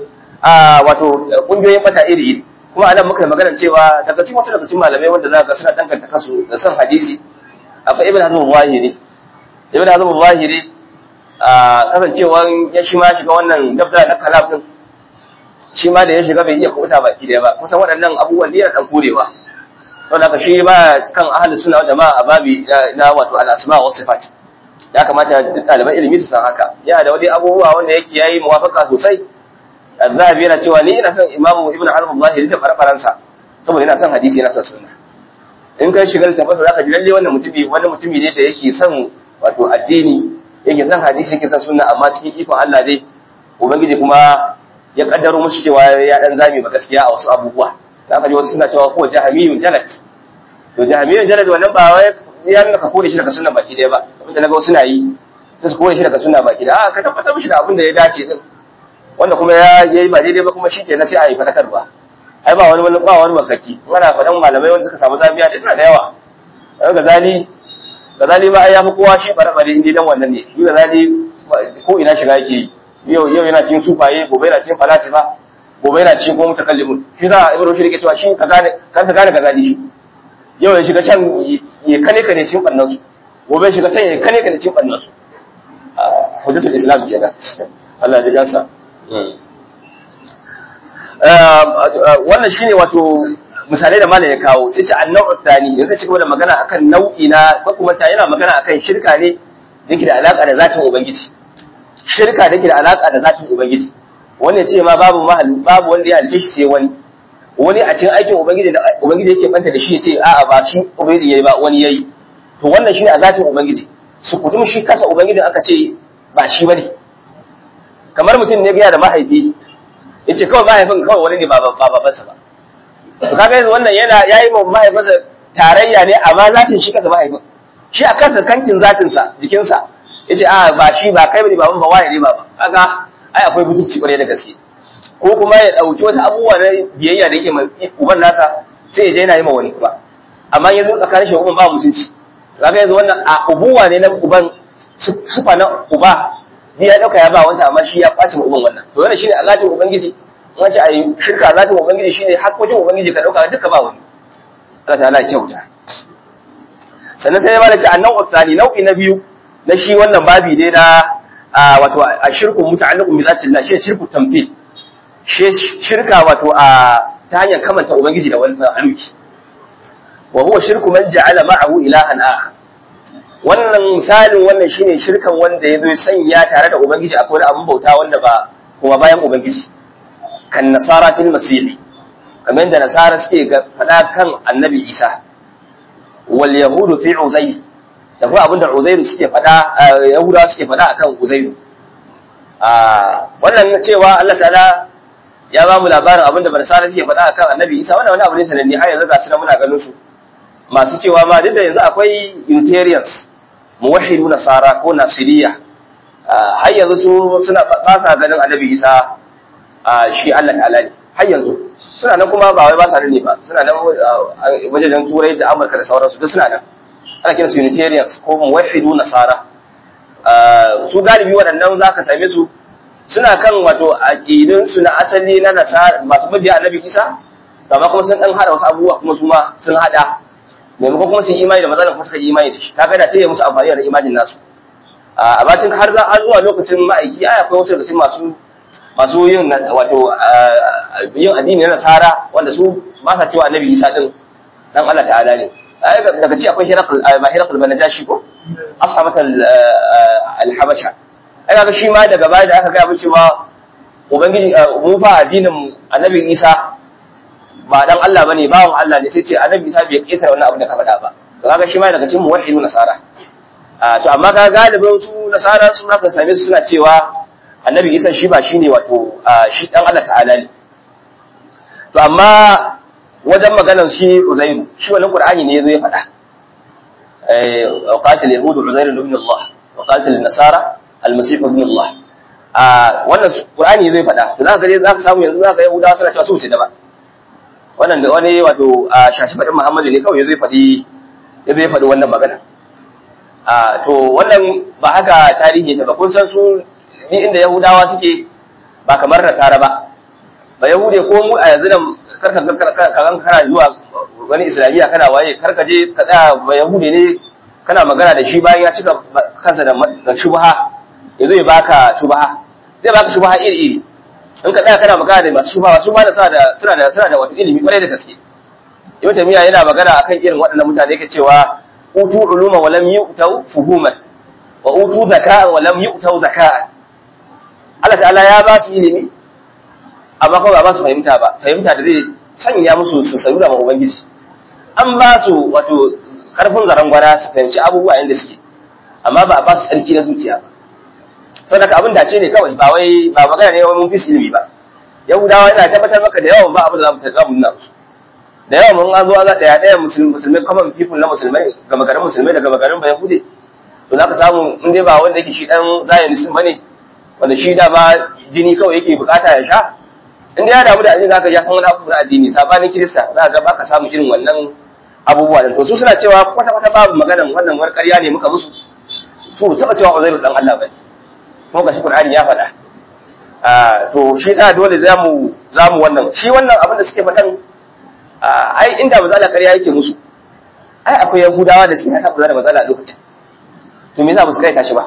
wato kungiyoyin mata iri iri kuma anan muka magana cewa daga cikin wasu daga cikin malamai wanda za ka suna danganta kansu da son hadisi akwai ibn hazm al-zahiri ibn hazm al-zahiri a kasancewan ya shi ma shiga wannan dabda na kalam din shi ma da ya shiga bai iya kubuta baki daya ba kusan waɗannan abubuwan da ya kan kurewa don haka shi ba kan ahli suna jama'a a babi na wato al-asma wa sifat ya kamata duk ɗaliban ilimi su san haka yana da wani abubuwa wanda yake yayi muwafaka sosai Zahabi yana cewa ni ina son Imamu Ibn Hazm al-Zahiri da farfaransa saboda ina son hadisi yana son sunna in kai shiga littafinsa zaka ji lalle wannan mutumi wani mutumi ne da yake son wato addini yake son hadisi yake son sunna amma cikin ikon Allah dai ubangiji kuma ya kaddaro mushi cewa ya dan zame ba gaskiya a wasu abubuwa zaka ji wasu suna cewa ko jahamiyun jalat to jahamiyun jalat wannan ba wai ya nuna ka kore shi daga sunna baki daya ba abinda naga wasu na yi sai su kore shi daga sunna baki daya a ka tabbatar mishi da abin da ya dace din wanda kuma ya yi ba daidai ba kuma shi kenan sai a yi fadakarwa ai ba wani ba wani makaki ana faɗan malamai wanda suka samu zabiya da suna da yawa dan gazali gazali ma ai ya fi kowa shi bare bare inda dan wannan ne shi gazali ko ina shiga yake yau yau yana cikin sufaye gobe yana cikin falasifa gobe yana cikin kuma mutakallimun shi za ibnu shi yake cewa shi ka gane kan ka gane gazali shi yau ya shiga can ya kane kane cikin bannan su gobe ya shiga can ya kane kane cikin bannan su hujjatul islam kenan Allah ya ji gansa wannan shine wato misalai da malam ya kawo sai ce annau tsani yanzu shi gaba da magana akan nau'i na ko kuma ta yana magana akan shirka ne yake da alaka da zatin ubangiji shirka da yake da alaka da zatin ubangiji wanda ce ma babu mahal babu wanda ya halice shi sai wani wani a cikin aikin ubangiji da ubangiji yake banta da shi ya ce a'a ba shi ubangiji yayi ba wani yayi to wannan shine a zatin ubangiji su kutum shi kasa ubangijin aka ce ba shi bane kamar mutum ne gaya da mahaifi ya ce kawai mahaifin kawai wani ne ba babansa ba to kaga yanzu wannan yana yayi ma mahaifinsa tarayya ne amma zatin shi kansa mahaifin shi a kansa kankin zatinsa jikinsa ya ce a ba shi ba kai bane baban ba waye ne baba kaga ai akwai butuci kwarai da gaske ko kuma ya dauki wata abubuwa na biyayya da yake ma uban nasa sai ya je yana yi ma wani kuma amma yanzu tsakanin shi uban ba mutunci kaga yanzu wannan a ubuwa ne na uban sufa na uba ni ya dauka ya ba wanta amma shi ya kwace uban wannan to wannan shine alatin ubangiji in wace ayi shirka alatin ubangiji shine hakkokin ubangiji ka dauka duka ba wani Allah ta'ala ya kyauta sannan sai ya bada ci annau tsani nau'i na biyu na shi wannan babi ne na wato a shirku muta'alliqun bi zatillah shi shirku tamfil shi shirka wato a ta hanyar kamanta ubangiji da wannan aluki wa huwa shirku man ja'ala ma'ahu ilahan akhar wannan misalin wannan shine shirkan wanda ya zo sanya tare da ubangiji akwai abin bauta wanda ba kuma bayan ubangiji kan nasara fil masih kamar yadda nasara suke faɗa kan annabi isa wal yahudu fi uzair da kuma abinda uzairu suke faɗa yahudawa suke faɗa akan uzairu wannan cewa Allah ta'ala ya ba mu labarin abinda nasara suke faɗa akan annabi isa wannan wani abu ne sananne har yanzu ga su muna ganin su masu cewa ma duk da yanzu akwai unitarians muwahhidu nasara ko nasiriya har yanzu su suna ba sa ganin annabi isa shi Allah ta'ala ne har yanzu suna nan kuma ba wai ba sa ne ba suna nan wajen turai da amurka da sauransu duk suna nan ana kira su unitarians ko muwahhidu nasara su galibi waɗannan za ka same su suna kan wato aƙidun su na asali na nasara masu mabiya annabi isa amma kuma sun dan hada wasu abubuwa kuma su ma sun hada maimakon kuma su yi imani da matsalar kuma suka yi imani da shi kaga da sai ya musu amfani da imanin nasu a batin har za har zuwa lokacin ma'aiki ai akwai wasu daga masu masu yin wato yin addini na nasara wanda su ba sa cewa annabi isa din dan Allah ta'ala ne daga ci akwai hirakul ba hirakul banajashi ko ashabat al-habasha ai kaga shi ma daga baya da aka ga cewa ubangiji mu fa addinin annabi isa ba dan Allah bane bawon Allah ne sai ce annabi isa bai ketare wannan abin da ka faɗa ba to kaga shi ma daga cikin muwahhidu nasara to amma ka galibin su nasara su haka same su suna cewa annabi isa shi ba shine wato shi dan Allah ta'ala ne to amma wajen maganar shi uzairu shi wannan qur'ani ne yazo ya faɗa eh qatil yahud uzairu ibn Allah wa qatil nasara al-masih ibn Allah a wannan qur'ani yazo ya faɗa to zaka ga zaka samu yanzu zaka yahudawa suna cewa su ce da ba wannan da wani wato shashi faɗin Muhammadu ne kawai yazo ya faɗi yazo ya faɗi wannan magana a to wannan ba haka tarihi ne ba kun san su ni inda yahudawa suke ba kamar nasara ba ba yahude ko mu a yanzu nan karka karka kana zuwa wani islamiyya kana waye karka je ka tsaya ba yahude ne kana magana da shi bayan ya cika kansa da shubha yazo ya baka shubha zai baka shubha iri iri in ka tsaya kana magana da masu shubha su ma da suna da suna da suna da wata ilimi kwarai da gaske ibn tamiya yana magana akan irin waɗannan mutane yake cewa utu uluma wa lam yu'tau fuhuman wa utu zaka'an wa lam yu'tau zaka'an Allah ta'ala ya ba su ilimi amma kuma ba ba su fahimta ba fahimta da zai sanya musu su saru da ubangiji an ba su wato karfin zaren gwada su fahimci abubuwa yadda suke amma ba a ba su tsarki na zuciya ba saboda abin dace ne kawai ba wai ba magana ne wani mun fi ilimi ba yahudawa ina tabbatar maka da yawan ba abin da za mu taɓa mu nuna musu da yawan mun an zo za ɗaya ɗaya musulmai common people na musulmai gama garin musulmai da gama garin ba yahude to za ka samu in dai ba wanda yake shi ɗan zionism ba ne wanda shi da ba jini kawai yake bukata ya sha in dai ya damu da addini zaka ja san wani abu na addini sabanin kirista za ga baka samu irin wannan abubuwa da to su suna cewa kwata kwata babu maganan wannan war ƙarya ne muka musu su taba cewa Uzairu dan Allah bane kuma gashi Qur'ani ya faɗa a to shi yasa dole zamu zamu wannan shi wannan abin da suke faɗan ai inda mazala ƙarya yake musu ai akwai yahudawa da suke haka da mazala a lokacin to me yasa ba su kai tashi ba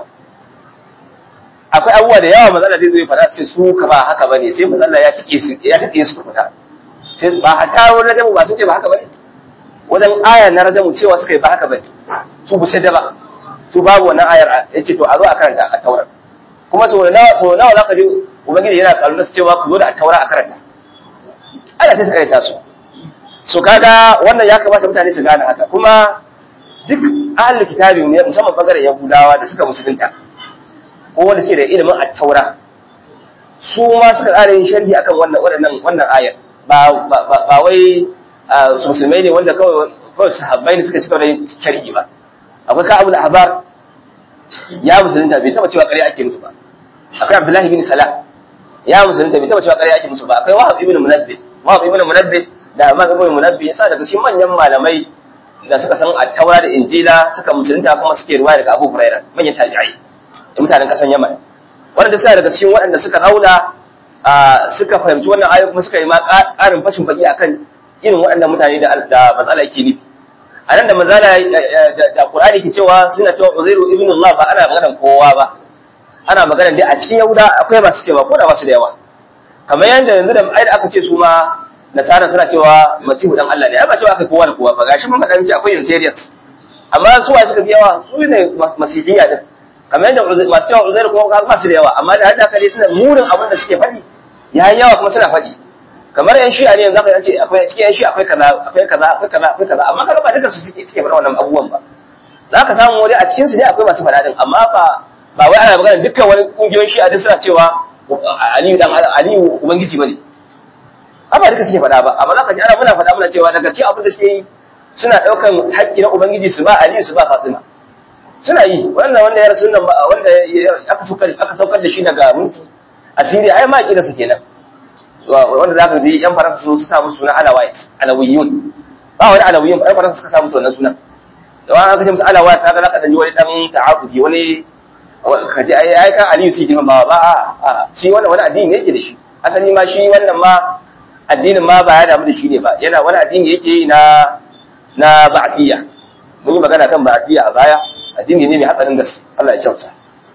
akwai abubuwa da yawa matsala zai zai fada sai su ka ba haka bane sai matsala ya tike su ya tike su fita sai ba hatta wani rajamu ba sun ce ba haka bane wajen aya na rajamu cewa suka yi ba haka bane su bu da ba su babu wannan ayar yace to a zo a karanta a taurar kuma sau nawa sau nawa zaka ji ubangiji yana kallo su cewa ku zo da a taura a karanta ana sai su karanta su so kaga wannan ya kamata mutane su gane haka kuma duk ahlul kitabi ne musamman bangaren yahudawa da suka musulunta ko wanda suke da ilimin attaura su ma suka ƙara yin sharhi akan wannan wannan wannan ayar ba ba wai su musulmai ne wanda kawai kawai sahabbai ne suka cika da yin sharhi ba akwai ka abul ahbar ya musulunta bai taba cewa ƙarya ake musu ba akwai abdullahi bin salah ya musulunta bai taba cewa ƙarya ake musu ba akwai wahab ibn munabbih wahab ibn munabbih da imam ibn munabbih yasa daga cikin manyan malamai da suka san attaura da injila suka musulunta kuma suke ruwaya daga abu hurairah manyan tabi'ai da mutanen kasan Yaman wanda suna daga cikin waɗanda suka zauna suka fahimci wannan ayoyi kuma suka yi ma ƙarin fashin baki akan irin waɗannan mutane da da matsala yake nufi a nan da matsala da Qur'ani ke cewa suna cewa Uzairu ibn Allah ba ana maganar kowa ba ana maganar dai a cikin Yahuda akwai masu cewa ko da ba su da yawa kamar yadda yanzu da ai da aka ce su ma nasara suna cewa masihu dan Allah ne ai ba cewa aka kowa da kowa ba gashi mun faɗa miki akwai Unitarians amma su wa suka fi yawa su ne masihiyya din kamar yadda masu yawa uzairu kuma ba su da yawa amma da haka dai suna murin abin da suke faɗi ya yi yawa kuma suna faɗi kamar yan shi'a ne yanzu zaka ce akwai cikin yan shi'a akwai kaza akwai kaza akwai kaza akwai kaza amma kaga ba duka su suke suke faɗa wannan abubuwan ba zaka samu wani a cikin su ne akwai masu faɗa din amma ba ba wai ana magana dukkan wani kungiyoyin shi'a duk suna cewa Aliyu dan Aliyu ubangiji bane amma duka suke faɗa ba amma zaka ji ana muna faɗa muna cewa daga cikin abin da suke yi suna ɗaukan haƙƙi na ubangiji su ba Aliyu su ba Fatima suna yi wannan wanda ya rasu nan ba wanda aka saukar aka saukar da shi daga mulki asiri ai ma kida su kenan wanda za ka ji yan faransa su sa musu suna alawait alawiyun ba wani alawiyun yan faransa suka sa musu wannan sunan da wani aka ce musu alawait haka za ka danyi wani dan ta'abudi wani ka ji ai ai kan aliyu sai girma ba ba a shi wannan wani addini ne yake da shi asali ma shi wannan ma addinin ma ba ya damu da shi ne ba yana wani addini yake yi na na ba'diyya mun yi magana kan ba'diyya a baya addini ne mai hatsarin gaske Allah ya kyauta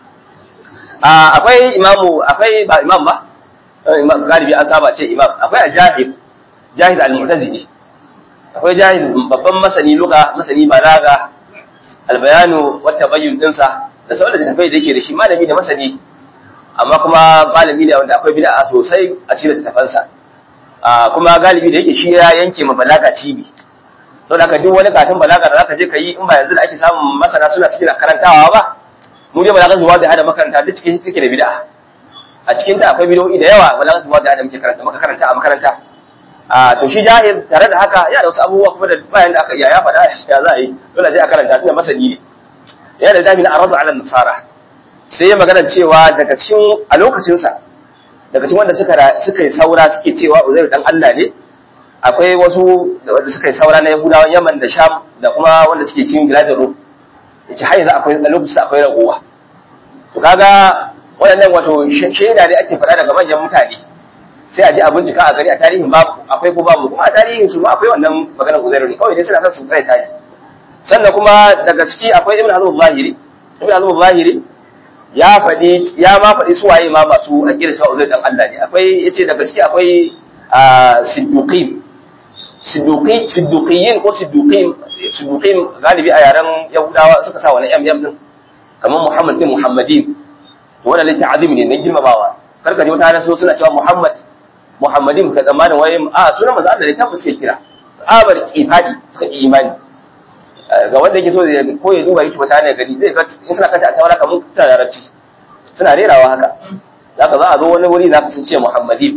akwai imamu akwai ba imam ba galibi an saba ce imam akwai a jahil jahil al-mu'tazili akwai jahil babban masani luga masani balaga albayanu wata bayyun dinsa da sauran da tafai da yake da shi malami da masani amma kuma malami ne wanda akwai bid'a sosai a cikin tafansa kuma galibi da yake shi ya yanke ma balaga cibi saboda haka duk wani katin balaga da zaka je ka yi in ba yanzu da ake samun masana suna cikin karantawa ba mu dai balaga zuwa da hada makaranta duk cikin suke da bid'a a cikin ta akwai bidoyi da yawa balaga zuwa da hada muke karanta muka karanta a makaranta a to shi jahil tare da haka yana da wasu abubuwa kuma da bayan da aka iya ya faɗa ya za a yi dole sai a karanta tunda masani ne yana da dafi na aradu ala nasara sai ya magana cewa daga cikin a lokacinsa daga cikin wanda suka suka yi saura suke cewa uzairu dan Allah ne akwai wasu wanda suka yi saura na yahudawan yaman da sham da kuma wanda suke cikin biladin rum yace har yanzu akwai a lokacin akwai ragowa to kaga waɗannan wato shaida ne ake faɗa daga manyan mutane sai a je a bincika a gari a tarihin babu akwai ko babu kuma a tarihin su ma akwai wannan maganar uzairu ne kawai dai suna son su kai tarihi sannan kuma daga ciki akwai ibn hazm zahiri ibn hazm zahiri ya faɗi ya ma faɗi su waye ma masu aqida cewa uzairu dan Allah ne akwai yace daga ciki akwai sidduqin sidduqi sidduqiyin ko sidduqin sidduqin galibi a yaren yahudawa suka sa wani mm din kamar muhammad sai muhammadin to wannan littafin azimi ne na girmamawa karka ji mutane so suna cewa muhammad muhammadin ka zamanin waye a sunan manzo Allah ne tabbas suke kira tsabar kifadi suka yi imani ga wanda yake so ya ko ya duba yake mutane gani zai ga in suna kanta a tawara kamar suna larabci suna rerawa haka zaka za a zo wani wuri zaka sun ce muhammadin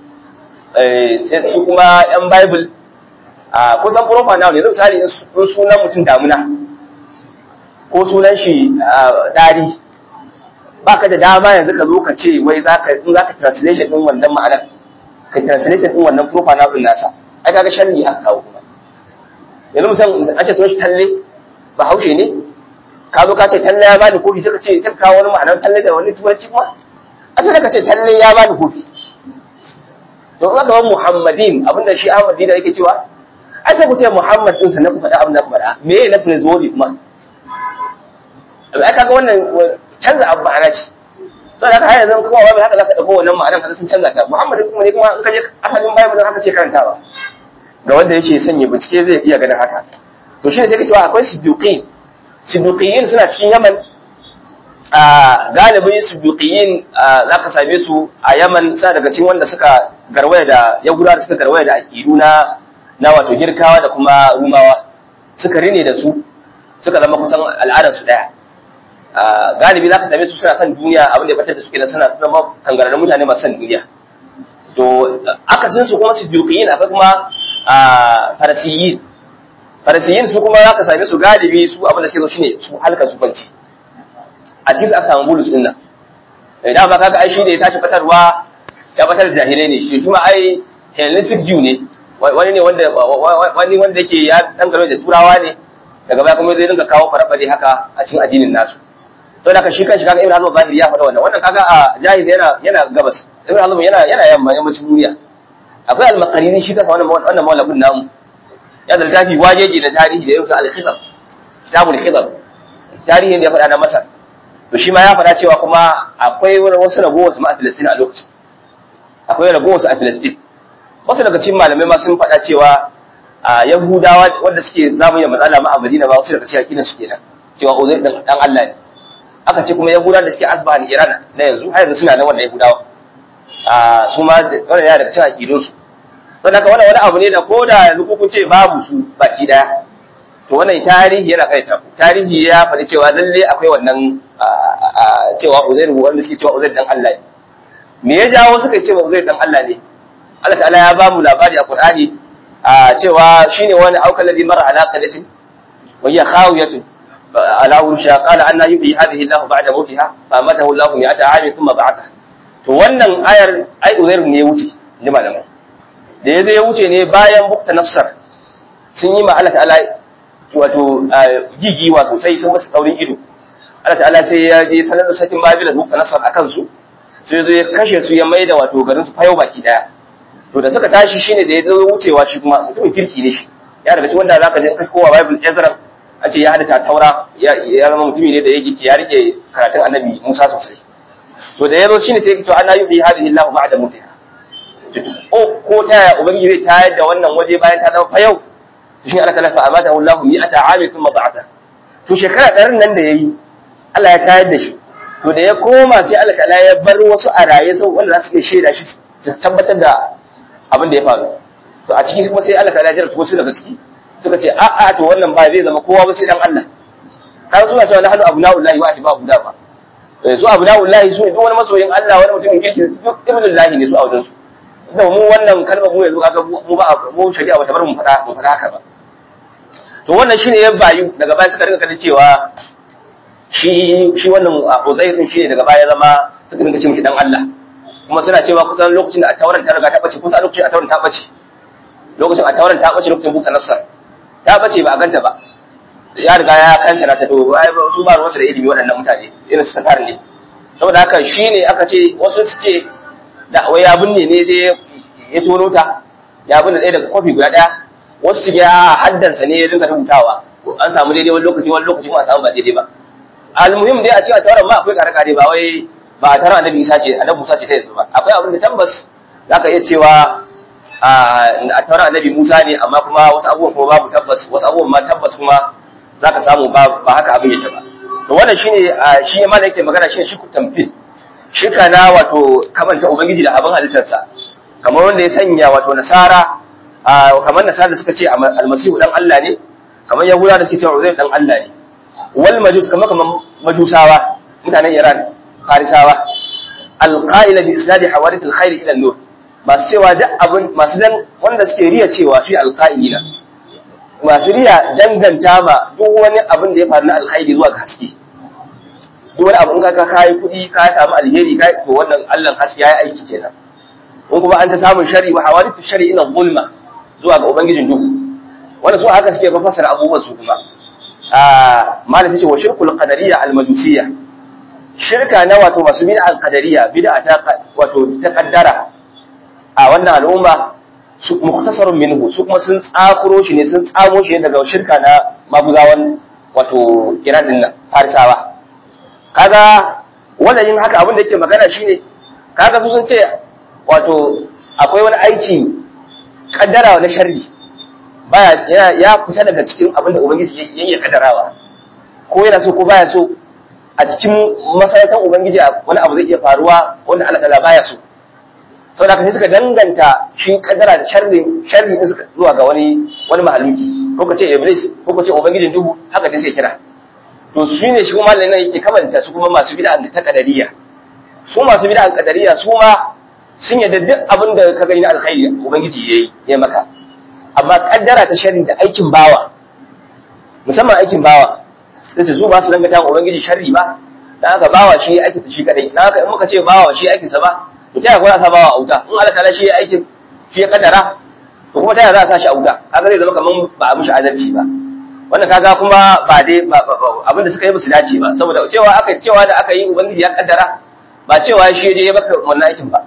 sai su kuma yan bible a kusan profa na ne zai misali in sunan mutum damuna ko sunan shi dari ba ka da dama yanzu ka zo ka ce wai za ka in za ka translation din wannan ma'anar ka translation din wannan profa na nasa ai kaga sharri aka kawo kuma yanzu musan an ce sunan shi talle ba haushe ne ka zo ka ce talle ya bani kofi sai ka ce ta kawo wani ma'anar talle da wani turanci kuma asali ka ce talle ya bani kofi to in aka muhammadin abinda shi ahmadi da yake cewa ai sai ku ce muhammad din sannan ku faɗa abin da ku faɗa me ne na praiseworthy kuma ai kaga wannan canza abu ma'ana ce saboda haka har yanzu kuma wai haka zaka dauko wannan ma'anar kaga sun canza ta muhammad kuma ne kuma in ka je asalin bible haka ce karantawa ga wanda yake sanya bincike zai iya ganin haka to shi ne sai ka cewa akwai siddiqin siddiqiyin suna cikin yaman a galibin siddiqiyin za ka same su a yaman suna daga cikin wanda suka garwaya da yahudawa da suka garwaya da aqidu na na wato girkawa da kuma rumawa suka rine da su suka zama kusan al'adar su daya galibi za ka same su suna son duniya abin da ya batar da suke da suna zama kangararrun mutane masu son duniya to akasin su kuma siddiqiyin akwai kuma farasiyin farasiyin su kuma za ka same su galibi su abin da suke so shine su halka su kwanci a cikin su aka samu bulus din nan idan ba kaga ai shi da ya tashi fatarwa ya fatar da jahilai ne shi kuma ai Hellenistic Jew ne wani ne wanda wani wanda yake ya dan garo da turawa ne daga baya kuma zai dinga kawo farabare haka a cikin addinin nasu saboda haka shi kanshi kaga Ibn Hazm zahiri ya faɗa wannan wannan kaga a jahil yana yana gabas Ibn Hazm yana yana yamma yammacin duniya akwai al-Maqarini shi kansa wannan wannan mawlafin namu ya da littafi wajeji na tarihi da yau al-Khidab kitabul Khidab tarihin da ya faɗa na Masar to shi ma ya faɗa cewa kuma akwai wasu ragowar su ma a Filistin a lokacin akwai ragowar su a Filistin wasu daga cikin malamai ma sun faɗa cewa a Yahudawa wanda suke zamanin matsala ma a Madina ba wasu daga cikin akidan su kenan cewa Uzair dan dan Allah ne aka ce kuma Yahudawa da suke asbaha ni Iran na yanzu har yanzu suna nan wannan Yahudawa a su ma wannan yana daga cikin akidun su don haka wannan wani abu ne da ko da yanzu kun ce babu su baki daya to wannan tarihi yana kaita tarihi ya faɗi cewa lalle akwai wannan cewa Uzair wanda suke cewa Uzair dan Allah ne me ya jawo suka ce wa Uzair dan Allah ne Allah ta'ala ya ba mu labari a Qur'ani a cewa shine wani aukal ladhi mara ala qalatin wa hiya khawiyatun ala ursha qala anna yuhyi hadhihi Allah ba'da mawtiha fa amatahu Allah mi'ata 'amin thumma ba'atha to wannan ayar ai Uzair ne ya wuce ni malamai da ya zai wuce ne bayan bukta nafsar sun yi ma Allah ta'ala wato gigiwa sosai sun wasu daurin ido Allah ta'ala sai ya je sanar da sakin Babila bukta nafsar akan su sai zo ya kashe su ya maida wato garin su fayo baki daya to da suka tashi shine da ya zo wucewa shi kuma mutumin kirki ne shi ya daga cikin wanda zaka je kai kowa Bible Ezra an ce ya hada taura ya zama mutumi ne da yake ya rike karatun Annabi Musa sosai to da ya zo shine sai ya ce ana yubi hadhihi Allah ba'da mutiha ko ta yaya ubangiji zai tayar da wannan waje bayan ta zama fayau to shi Allah talafa amata Allah mi'ata ami thumma ba'ata to shekara ɗarin nan da yayi Allah ya tayar da shi to da ya koma sai Allah ta'ala ya bar wasu a raye sau wanda za su iya shaida shi su tabbatar da abin da ya faru to a ciki kuma sai Allah ta'ala ya jarabta wasu daga ciki suka ce a a to wannan ba zai zama kowa ba sai dan Allah har suna cewa nahnu abna'ullahi wa ahbabu da ba su abna'ullahi su ne duk wani masoyin Allah wani mutumin kirki duk ibnullahi ne su a wajen su da mu wannan kalmar mu yanzu kaga mu ba mu shari'a bata bar mu fada mu fada haka ba to wannan shine ya bayu daga baya suka rinka kallon cewa shi shi wannan Uzair din shine daga baya zama suka rinka ce mishi dan Allah kuma suna cewa kusan lokacin da tauran ta riga ta bace kusan lokacin tauran ta bace lokacin tauran ta bace lokacin buka nasar ta bace ba a ganta ba ya riga ya kanta ta to su ba ruwansu da ilimi waɗannan mutane irin su tatar ne saboda haka shine aka ce wasu su ce da wai ya binne ne sai ya tono ta ya binne ɗaya daga kofi guda ɗaya wasu su ga haddansa ne ya dinga rubutawa an samu daidai wani lokaci wani lokaci kuma a samu ba daidai ba almuhim dai a cikin tauran ma akwai kare-kare ba wai ba a taron annabi isa ce annabi musa ce ta yanzu ba akwai abin da tabbas za ka iya cewa a tauran annabi musa ne amma kuma wasu abubuwan kuma babu tabbas wasu abubuwan ma tabbas kuma za ka samu ba haka abin yake ba to wannan shine shi ma da yake magana shine shi tamfil shirka na wato kamanta ubangiji da abin halittarsa kamar wanda ya sanya wato nasara kamar nasara da suka ce almasihu dan Allah ne kamar yahuda da suke cewa uzair dan Allah ne wal majus kamar kamar majusawa mutanen Iran farisawa alqa'ila bi isnadi hawadith alkhair ila nur masu cewa duk abin masu dan wanda suke riya cewa shi alqa'ilina masu riya danganta ma duk wani abin da ya faru na alkhairi zuwa ga haske duk wani abu in ka kayi kuɗi ka samu alheri ka to wannan Allah haske yayi aiki kenan in kuma an ta samun shari wa hawadith shari ina zulma zuwa ga ubangijin duhu wannan su haka suke fassara abubuwan su kuma ah malai ce wa shirkul qadariyya al majusiyya shirka na wato masu bid'a al qadariyya bid'a ta wato ta kaddara a wannan al'umma su mukhtasarun minhu su kuma sun tsakuro shi ne sun tsamo shi ne daga shirka na maguzawan wato Iran din nan Farisawa kaga wannan yin haka abin da yake magana shine kaga su sun ce wato akwai wani aiki kaddara na sharri baya ya fita daga cikin abin da ubangiji ya yi kaddarawa ko yana so ko baya so a cikin masarautar ubangiji wani abu zai iya faruwa wanda Allah ta'ala baya so sau da sai suka danganta shi kaddara da sharri sharri din suka zuwa ga wani wani mahaluki ko ka ce iblis ko ka ce ubangijin duhu haka dai sai kira to shi ne shi kuma nan yake kamanta su kuma masu bid'a da ta kadariya su masu bid'a kadariya su ma sun yadda duk abin da ka gani na alkhairi ubangiji yayi ya maka amma kaddara ta sharri da aikin bawa musamman aikin bawa sai su ba su dangata wa ubangiji sharri ba dan haka bawa shi aiki ta shi kadai dan haka in muka ce bawa shi aikin sa ba to ta yaya sa bawa a wuta in Allah ta'ala shi ya aikin shi ya kaddara to kuma ta yaya za a sa shi a wuta kaga zai zama kaman ba a mishi adalci ba wannan kaga kuma ba dai abinda suka yi musu dace ba saboda cewa aka cewa da aka yi ubangiji ya kaddara ba cewa shi je ya maka wannan aikin ba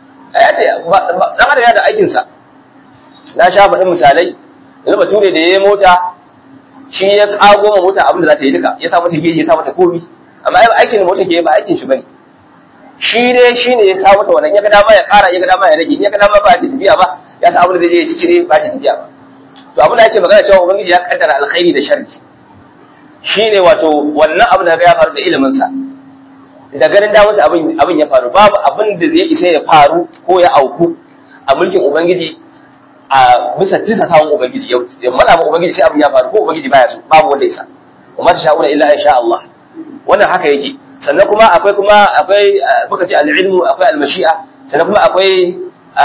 dan adam ya da aikin sa na sha faɗin misalai yanzu bature da yayi mota shi ya kago ma mota abin da za ta yi duka ya sa mata geji ya sa mata komi amma aikin da mota ke ba aikin shi bane shi dai shi ne ya sa mata wannan ya ga dama ya ƙara ya ga dama ya rage ya ga dama ba ta tafiya ba ya sa abin da zai je ya ci cire ba ta tafiya ba to abin da ake magana cewa ubangiji ya kaddara alkhairi da sharri shine wato wannan abin da ya faru da ilimin sa da ganin da wasu abin abin ya faru babu abin da zai isa ya faru ko ya auku a mulkin ubangiji a bisa tisa sawun ubangiji ya matsa ma ubangiji sai abin ya faru ko ubangiji baya so babu wanda ya sa wa ma tasha'una illa in sha Allah wannan haka yake sannan kuma akwai kuma akwai muka ce al-ilmu akwai al-mashi'a sannan kuma akwai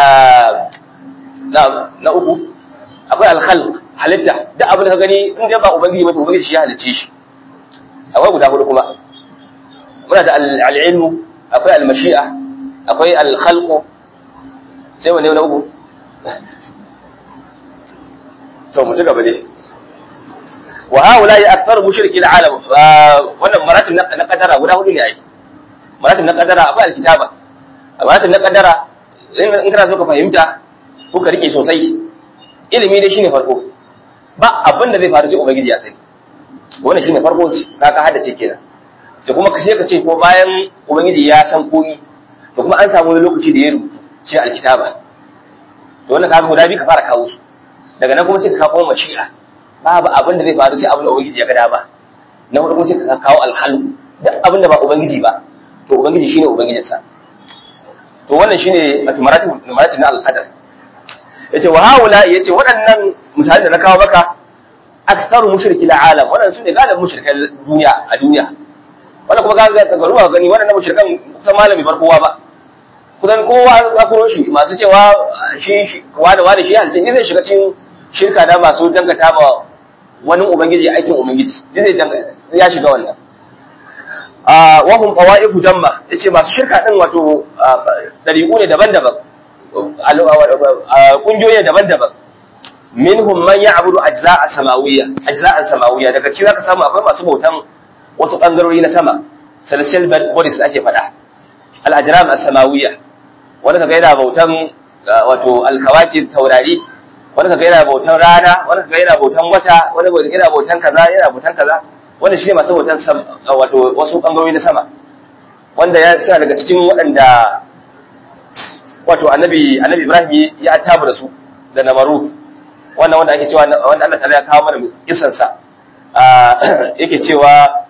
na na uku akwai al-khalq halitta duk abin da ka gani in dai ba ubangiji ba to ubangiji shi ya halicce shi akwai guda hudu kuma muna da al-ilmu akwai al-mashi'a akwai al-khalq sai wanne na uku to mu ci gaba dai wa haula ya akthar mushriki alalam wannan maratib na kadara guda hudu ne ai maratib na kadara akwai alkitaba maratib na kadara in kana so ka fahimta ko ka rike sosai ilimi dai shine farko ba abin da zai faru sai ubangiji ya sani wannan shine farko ka ka haddace kenan sai kuma ka sai ka ce ko bayan ubangiji ya san koyi to kuma an samu wani lokaci da ya rubutu shi alkitaba to wannan kaga guda biyu ka fara kawo su daga nan kuma sai ka kawo mashi'a babu abin da zai faru sai abin da ubangiji ya ga dama na hudu kuma sai ka kawo alhalu duk abin da ba ubangiji ba to ubangiji shine ubangijin sa to wannan shine maratib maratib na alqadar yace wa haula yace waɗannan misalan da na kawo maka aktharu mushriki alam waɗannan sune galibin mushrikan duniya a duniya wannan kuma kaga ga ruwa gani waɗannan mushrikan kusan malami bar kowa ba kusan kowa za ku shi masu cewa shi wani wani shi halittar zai shiga cikin shirka da masu dangata ma wani ubangiji aikin ubangiji zai ya shiga wannan wahum qawaifu jamma yace masu shirka din wato dariku ne daban-daban kungiyoyi daban-daban minhum man ya'budu ajza'a samawiyya ajza'a samawiyya daga cikin ka samu akwai masu bautan wasu bangarori na sama celestial bodies da ake faɗa al-ajram as-samawiyya wanda kaga yana bautan wato alkawakib taurari wanda kaga yana bautan rana wanda kaga yana bautan wata wanda kaga yana bautan kaza yana bautan kaza wanda shine masu bautan wato wasu bangarori na sama wanda ya suna daga cikin waɗanda wato annabi annabi Ibrahim ya attabu da su da namaru wannan wanda ake cewa wanda Allah ta'ala ya kawo mana kisan sa yake cewa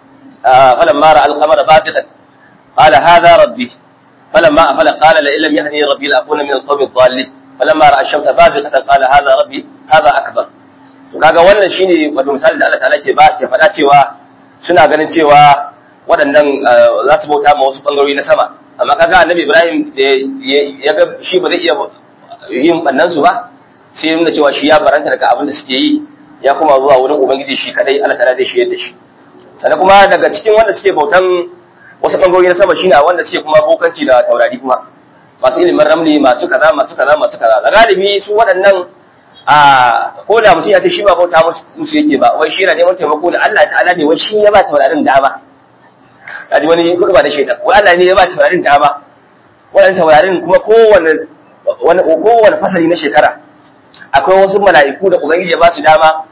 falamma ra'a al-qamara batighan qala hadha rabbi فلما أفل قال لئن لم يهدني ربي لأكون من القوم الضالين فلما رأى الشمس بازغة قال هذا ربي هذا أكبر kaga wannan shine wato misali da Allah ta'ala ke ba ke faɗa cewa suna ganin cewa waɗannan za su bauta ma wasu bangarori na sama amma kaga annabi Ibrahim da ya ga shi ba zai iya yin bannan su ba sai ya nuna cewa shi ya baranta daga abin da suke yi ya kuma zuwa wurin ubangiji shi kadai Allah ta'ala zai shiyar da shi sannan kuma daga cikin wanda suke bautan wasu ɓangarori na sama shine wanda suke kuma bokanci da taurari kuma masu ilimin ramli masu kaza masu kaza masu kaza da galibi su waɗannan a ko da mutum ya ce shi ba bauta musu yake ba wai shi yana neman taimako da Allah ta'ala ne wai shi ya ba taurarin dama kaji wani kudu ba da shaitan wai Allah ne ya ba taurarin dama waɗannan taurarin kuma kowane wani kowane fasali na shekara akwai wasu mala'iku da ubangiji ya ba su dama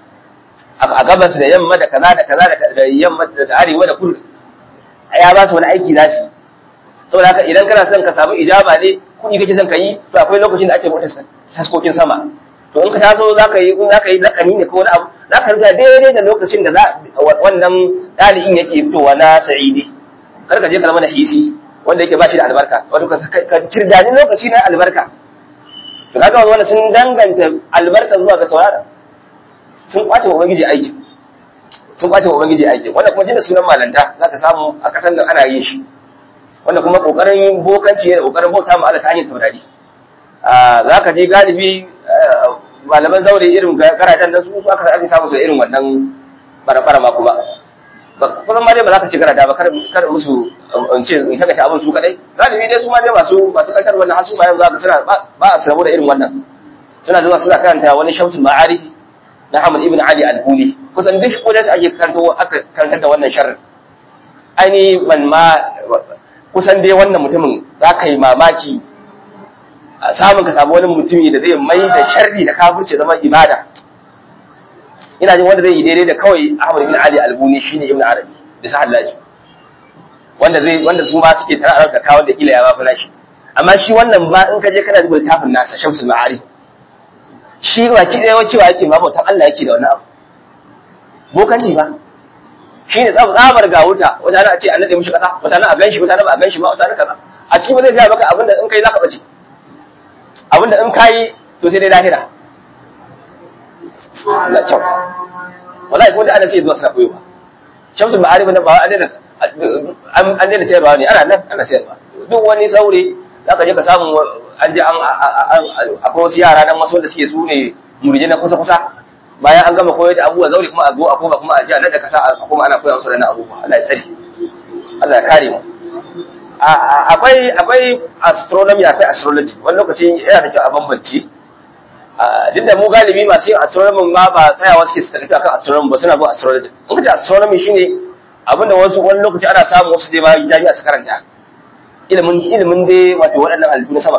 a gabas da yamma da kaza da kaza da yamma da arewa da kudu ya ba su wani aiki za su saboda haka idan kana son ka samu ijaba ne kuɗi kake son ka yi to akwai lokacin da ake buɗe taskokin sama to in ka taso za ka yi in za ka yi lakani ne ko wani abu za ka rubuta daidai da lokacin da za wannan ɗalibin yake fitowa na sa'idi kar ka je ka mana hisi wanda yake ba shi da albarka wato ka kirdani lokaci na albarka to kaga wannan sun danganta albarka zuwa ga taurara sun kwace wa ubangiji aiki sun kwace wa ubangiji aiki wanda kuma jinda sunan malanta za ka samu a kasan nan ana yin shi wanda kuma kokarin bokanci ne da kokarin bauta ma Allah ta hanyar taurari za ka je galibi malaman zaure irin garajen da su su aka ake samu su irin wannan bara ma kuma kusan ma dai ba za ka ci garada ba kar musu in ce in kaga abin su kadai galibi dai su ma dai masu masu kantar wannan hasu bayan za ka suna ba a samu da irin wannan suna zuwa suna karanta wani shamsul ma'arifi na Ahmad ibn Ali al-Huli kusan duk kodas ake karanto aka karantar da wannan sharri aini man ma kusan dai wannan mutumin za ka yi mamaki a samun ka samu wani mutumi da zai mai da sharri da kafirce zama ibada ina jin wanda zai yi daidai da kawai Ahmad ibn Ali al-Huli shine Ibn Arabi da sa Allah wanda zai wanda su ma suke tara da kawo da kila ya ba fara shi amma shi wannan ba in ka je kana duba littafin nasa Shamsul Ma'arif shi ba ki ɗaya cewa yake ma bautan Allah yake da wani abu bokanci ba shi ne tsabar ga wuta wata ana ce an naɗe mishi ƙasa wata na a ganshi wata na ba a ganshi ba wata na kaza a ciki ba zai gaya maka abinda in kai za ka ɓace abinda in kayi to sai dai lahira Allah kyauta wallahi ko da ana sai zuwa suna koyo ba shamsu ma'arif na ba an daina an daina sayarwa ne ana nan ana sayarwa duk wani saurayi za ka je ka samu an je an akwai wasu yara nan wasu wanda suke su ne murje na kusa kusa bayan an gama koyar da abubuwa zaure kuma a zo a koma kuma a ji a nan da kasa a koma ana koya musu da abubuwa Allah ya tsare Allah ya kare mu akwai akwai astronomy akwai astrology wani lokaci yana da kyau a bambance duk da mu galibi masu yin astronomy ma ba tsayawa suke su tafi akan astronomy ba suna bin astrology in kace astronomy shine abinda wasu wani lokaci ana samun wasu dai bayan jami'a su karanta ilimin ilimin dai wato waɗannan halittu na sama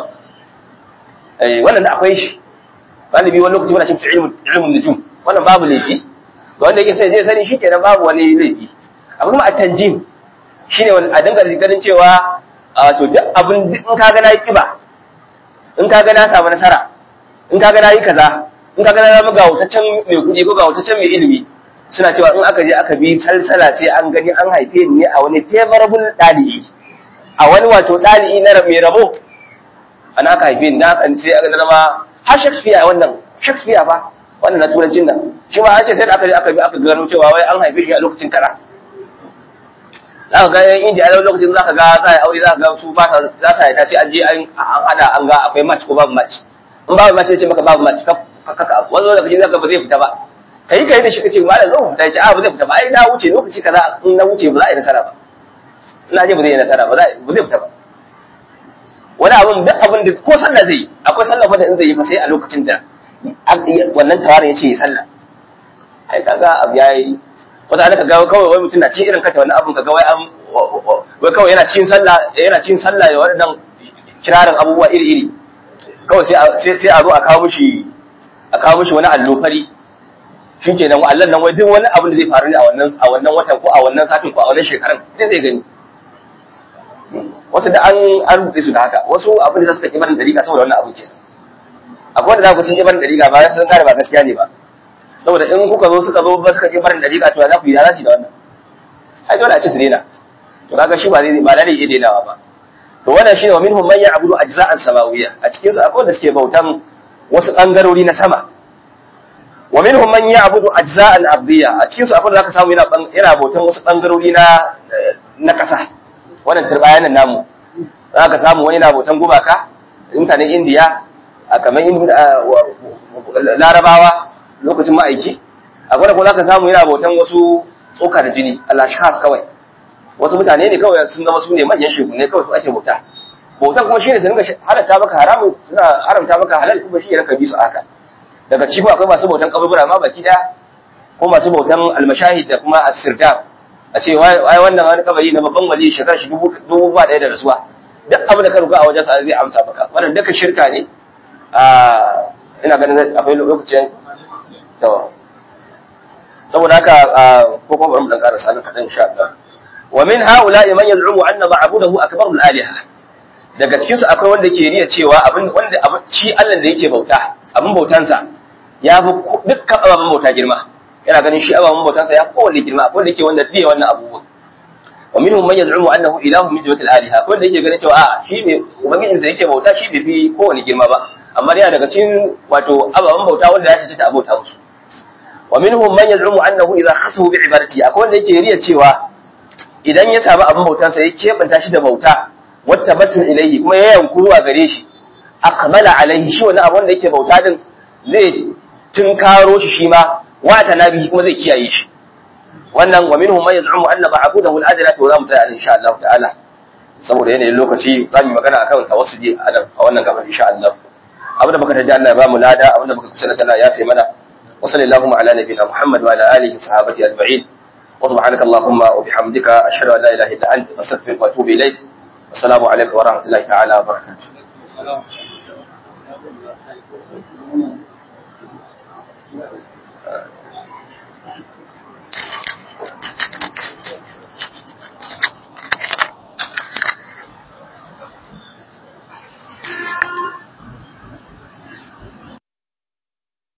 eh wannan da akwai shi galibi wani lokaci muna cikin ilimin ilimin nujum wannan babu laifi ga wanda yake sai zai sani shikenan babu wani laifi amma kuma at-tanjim shine wani a dinga ganin cewa wato duk abin in ka ga nayi kiba in ka ga na samu nasara in ka ga nayi kaza in ka ga na zama ga wutaccen mai kuɗi ko ga wutaccen mai ilimi suna cewa in aka je aka bi salsala sai an gani an haife ni ne a wani favorable ɗali'i a wani wato ɗali'i na mai rabo ana aka haife ni da haka sai aka zama har Shakespeare wannan Shakespeare ba wannan na turancin nan shi ma an ce sai da aka je aka bi aka gano cewa wai an haife shi a lokacin kara za ka ga yan indiya a lokacin za ka ga za a aure za ka ga su ba za su haita sai an je an hada an ga akwai match ko babu match in babu match sai ce maka babu match kaka wani wanda kaje za ka ba zai fita ba kai kai da shi kace malam zo fita ce a ba zai fita ba ai na wuce lokaci kaza in na wuce ba za a yi nasara ba ina je ba zai yi nasara ba ba zai fita ba wani abun duk abin da ko sallah zai yi akwai sallah fa da in zai yi fa sai a lokacin da wannan tawarin ya ce ya sallah ai kaga abu yayi wata ana kaga kawai wai mutum na cin irin kata wani abun kaga wai an wai kawai yana cikin sallah yana cikin sallah ya wadannan kirarin abubuwa iri iri kawai sai sai a zo a kawo mishi a kawo mishi wani allo fari shikenan Allah nan wai duk wani abin da zai faru ne a wannan a wannan watan ko a wannan satin ko a wannan shekaran sai zai gani wasu da an an rubuce su da haka wasu abin da suka ki barin dariƙa saboda wannan abin ce akwai wanda za ku sun ki barin dariƙa ba sun kare ba gaskiya ne ba saboda in kuka zo suka zo ba suka ki barin dariƙa to za ku yi za su da wannan ai dole a ci su daina to kaga shi ba zai ba da iya dainawa ba to wannan shine wa minhum man ya'budu ajza'an samawiyya a cikin su akwai wanda suke bautan wasu bangarori na sama wa minhum man ya'budu ajza'an ardiyya a cikin su akwai wanda zaka samu yana yana bautan wasu bangarori na na kasa wannan turbayanan namu zaka samu wani yana bautan gumaka mutanen indiya a kamar larabawa lokacin ma'aiki akwai da kuma zaka samu yana bautan wasu tsoka da jini alashkas kawai wasu mutane ne kawai sun zama su ne manyan shekune kawai su ake bauta bautan kuma shine su dinga halatta maka haramun suna haramta maka halal kuma shi ne ka bi su haka daga ciki akwai masu bautan kaburbura ma baki daya ko masu bautan almashahid da kuma asirda a ce wai wannan wani kabari na babban wali shekara shi dubu ba daya da rasuwa duk abin da ka ruga a wajen sa zai amsa maka wannan duka shirka ne ina ganin akwai lokacin to saboda haka ko kuma bari mu dan karasa nan kadan insha Allah wa min haula'i man yaz'umu anna ma'budahu akbarul aliha daga cikin su akwai wanda ke riya cewa abin wanda shi Allah da yake bauta abin bautansa ya fi dukkan ababen bauta girma yana ganin shi ababen bautansa ya kowanne girma akwai wanda yake wanda biye wannan abubuwan wa minhum man yaz'umu annahu ilahu min jimatil aliha akwai wanda yake ganin cewa a shi ne ubangijin sa yake bauta shi bai fi kowanne girma ba amma yana daga cikin wato ababen bauta wanda ya cancanta a bauta musu wa minhum man yaz'umu annahu idha khasahu bi ibadati akwai wanda yake riya cewa idan ya samu abin bautansa ya kebanta shi da bauta wata batun ilaihi kuma ya yanku zuwa gare shi akmala alaihi shi wani abu wanda yake bauta din zai tunkaro shi shi ma wata nabi kuma zai kiyaye shi wannan wa minhum man yaz'umu anna ma'budahu al-adla to za mu tsaya insha Allah ta'ala saboda yanayin lokaci za mu magana akan tawassuli a wannan gaban insha Allah abinda muka tada Allah ya ba mu lada abinda muka kusa da ya fi mana wa sallallahu ala nabiyina Muhammad wa ala alihi sahabati ajma'in wa subhanaka allahumma wa bihamdika ashhadu an la ilaha illa anta astaghfiruka wa atubu ilayk assalamu alaikum wa rahmatullahi ta'ala wa barakatuh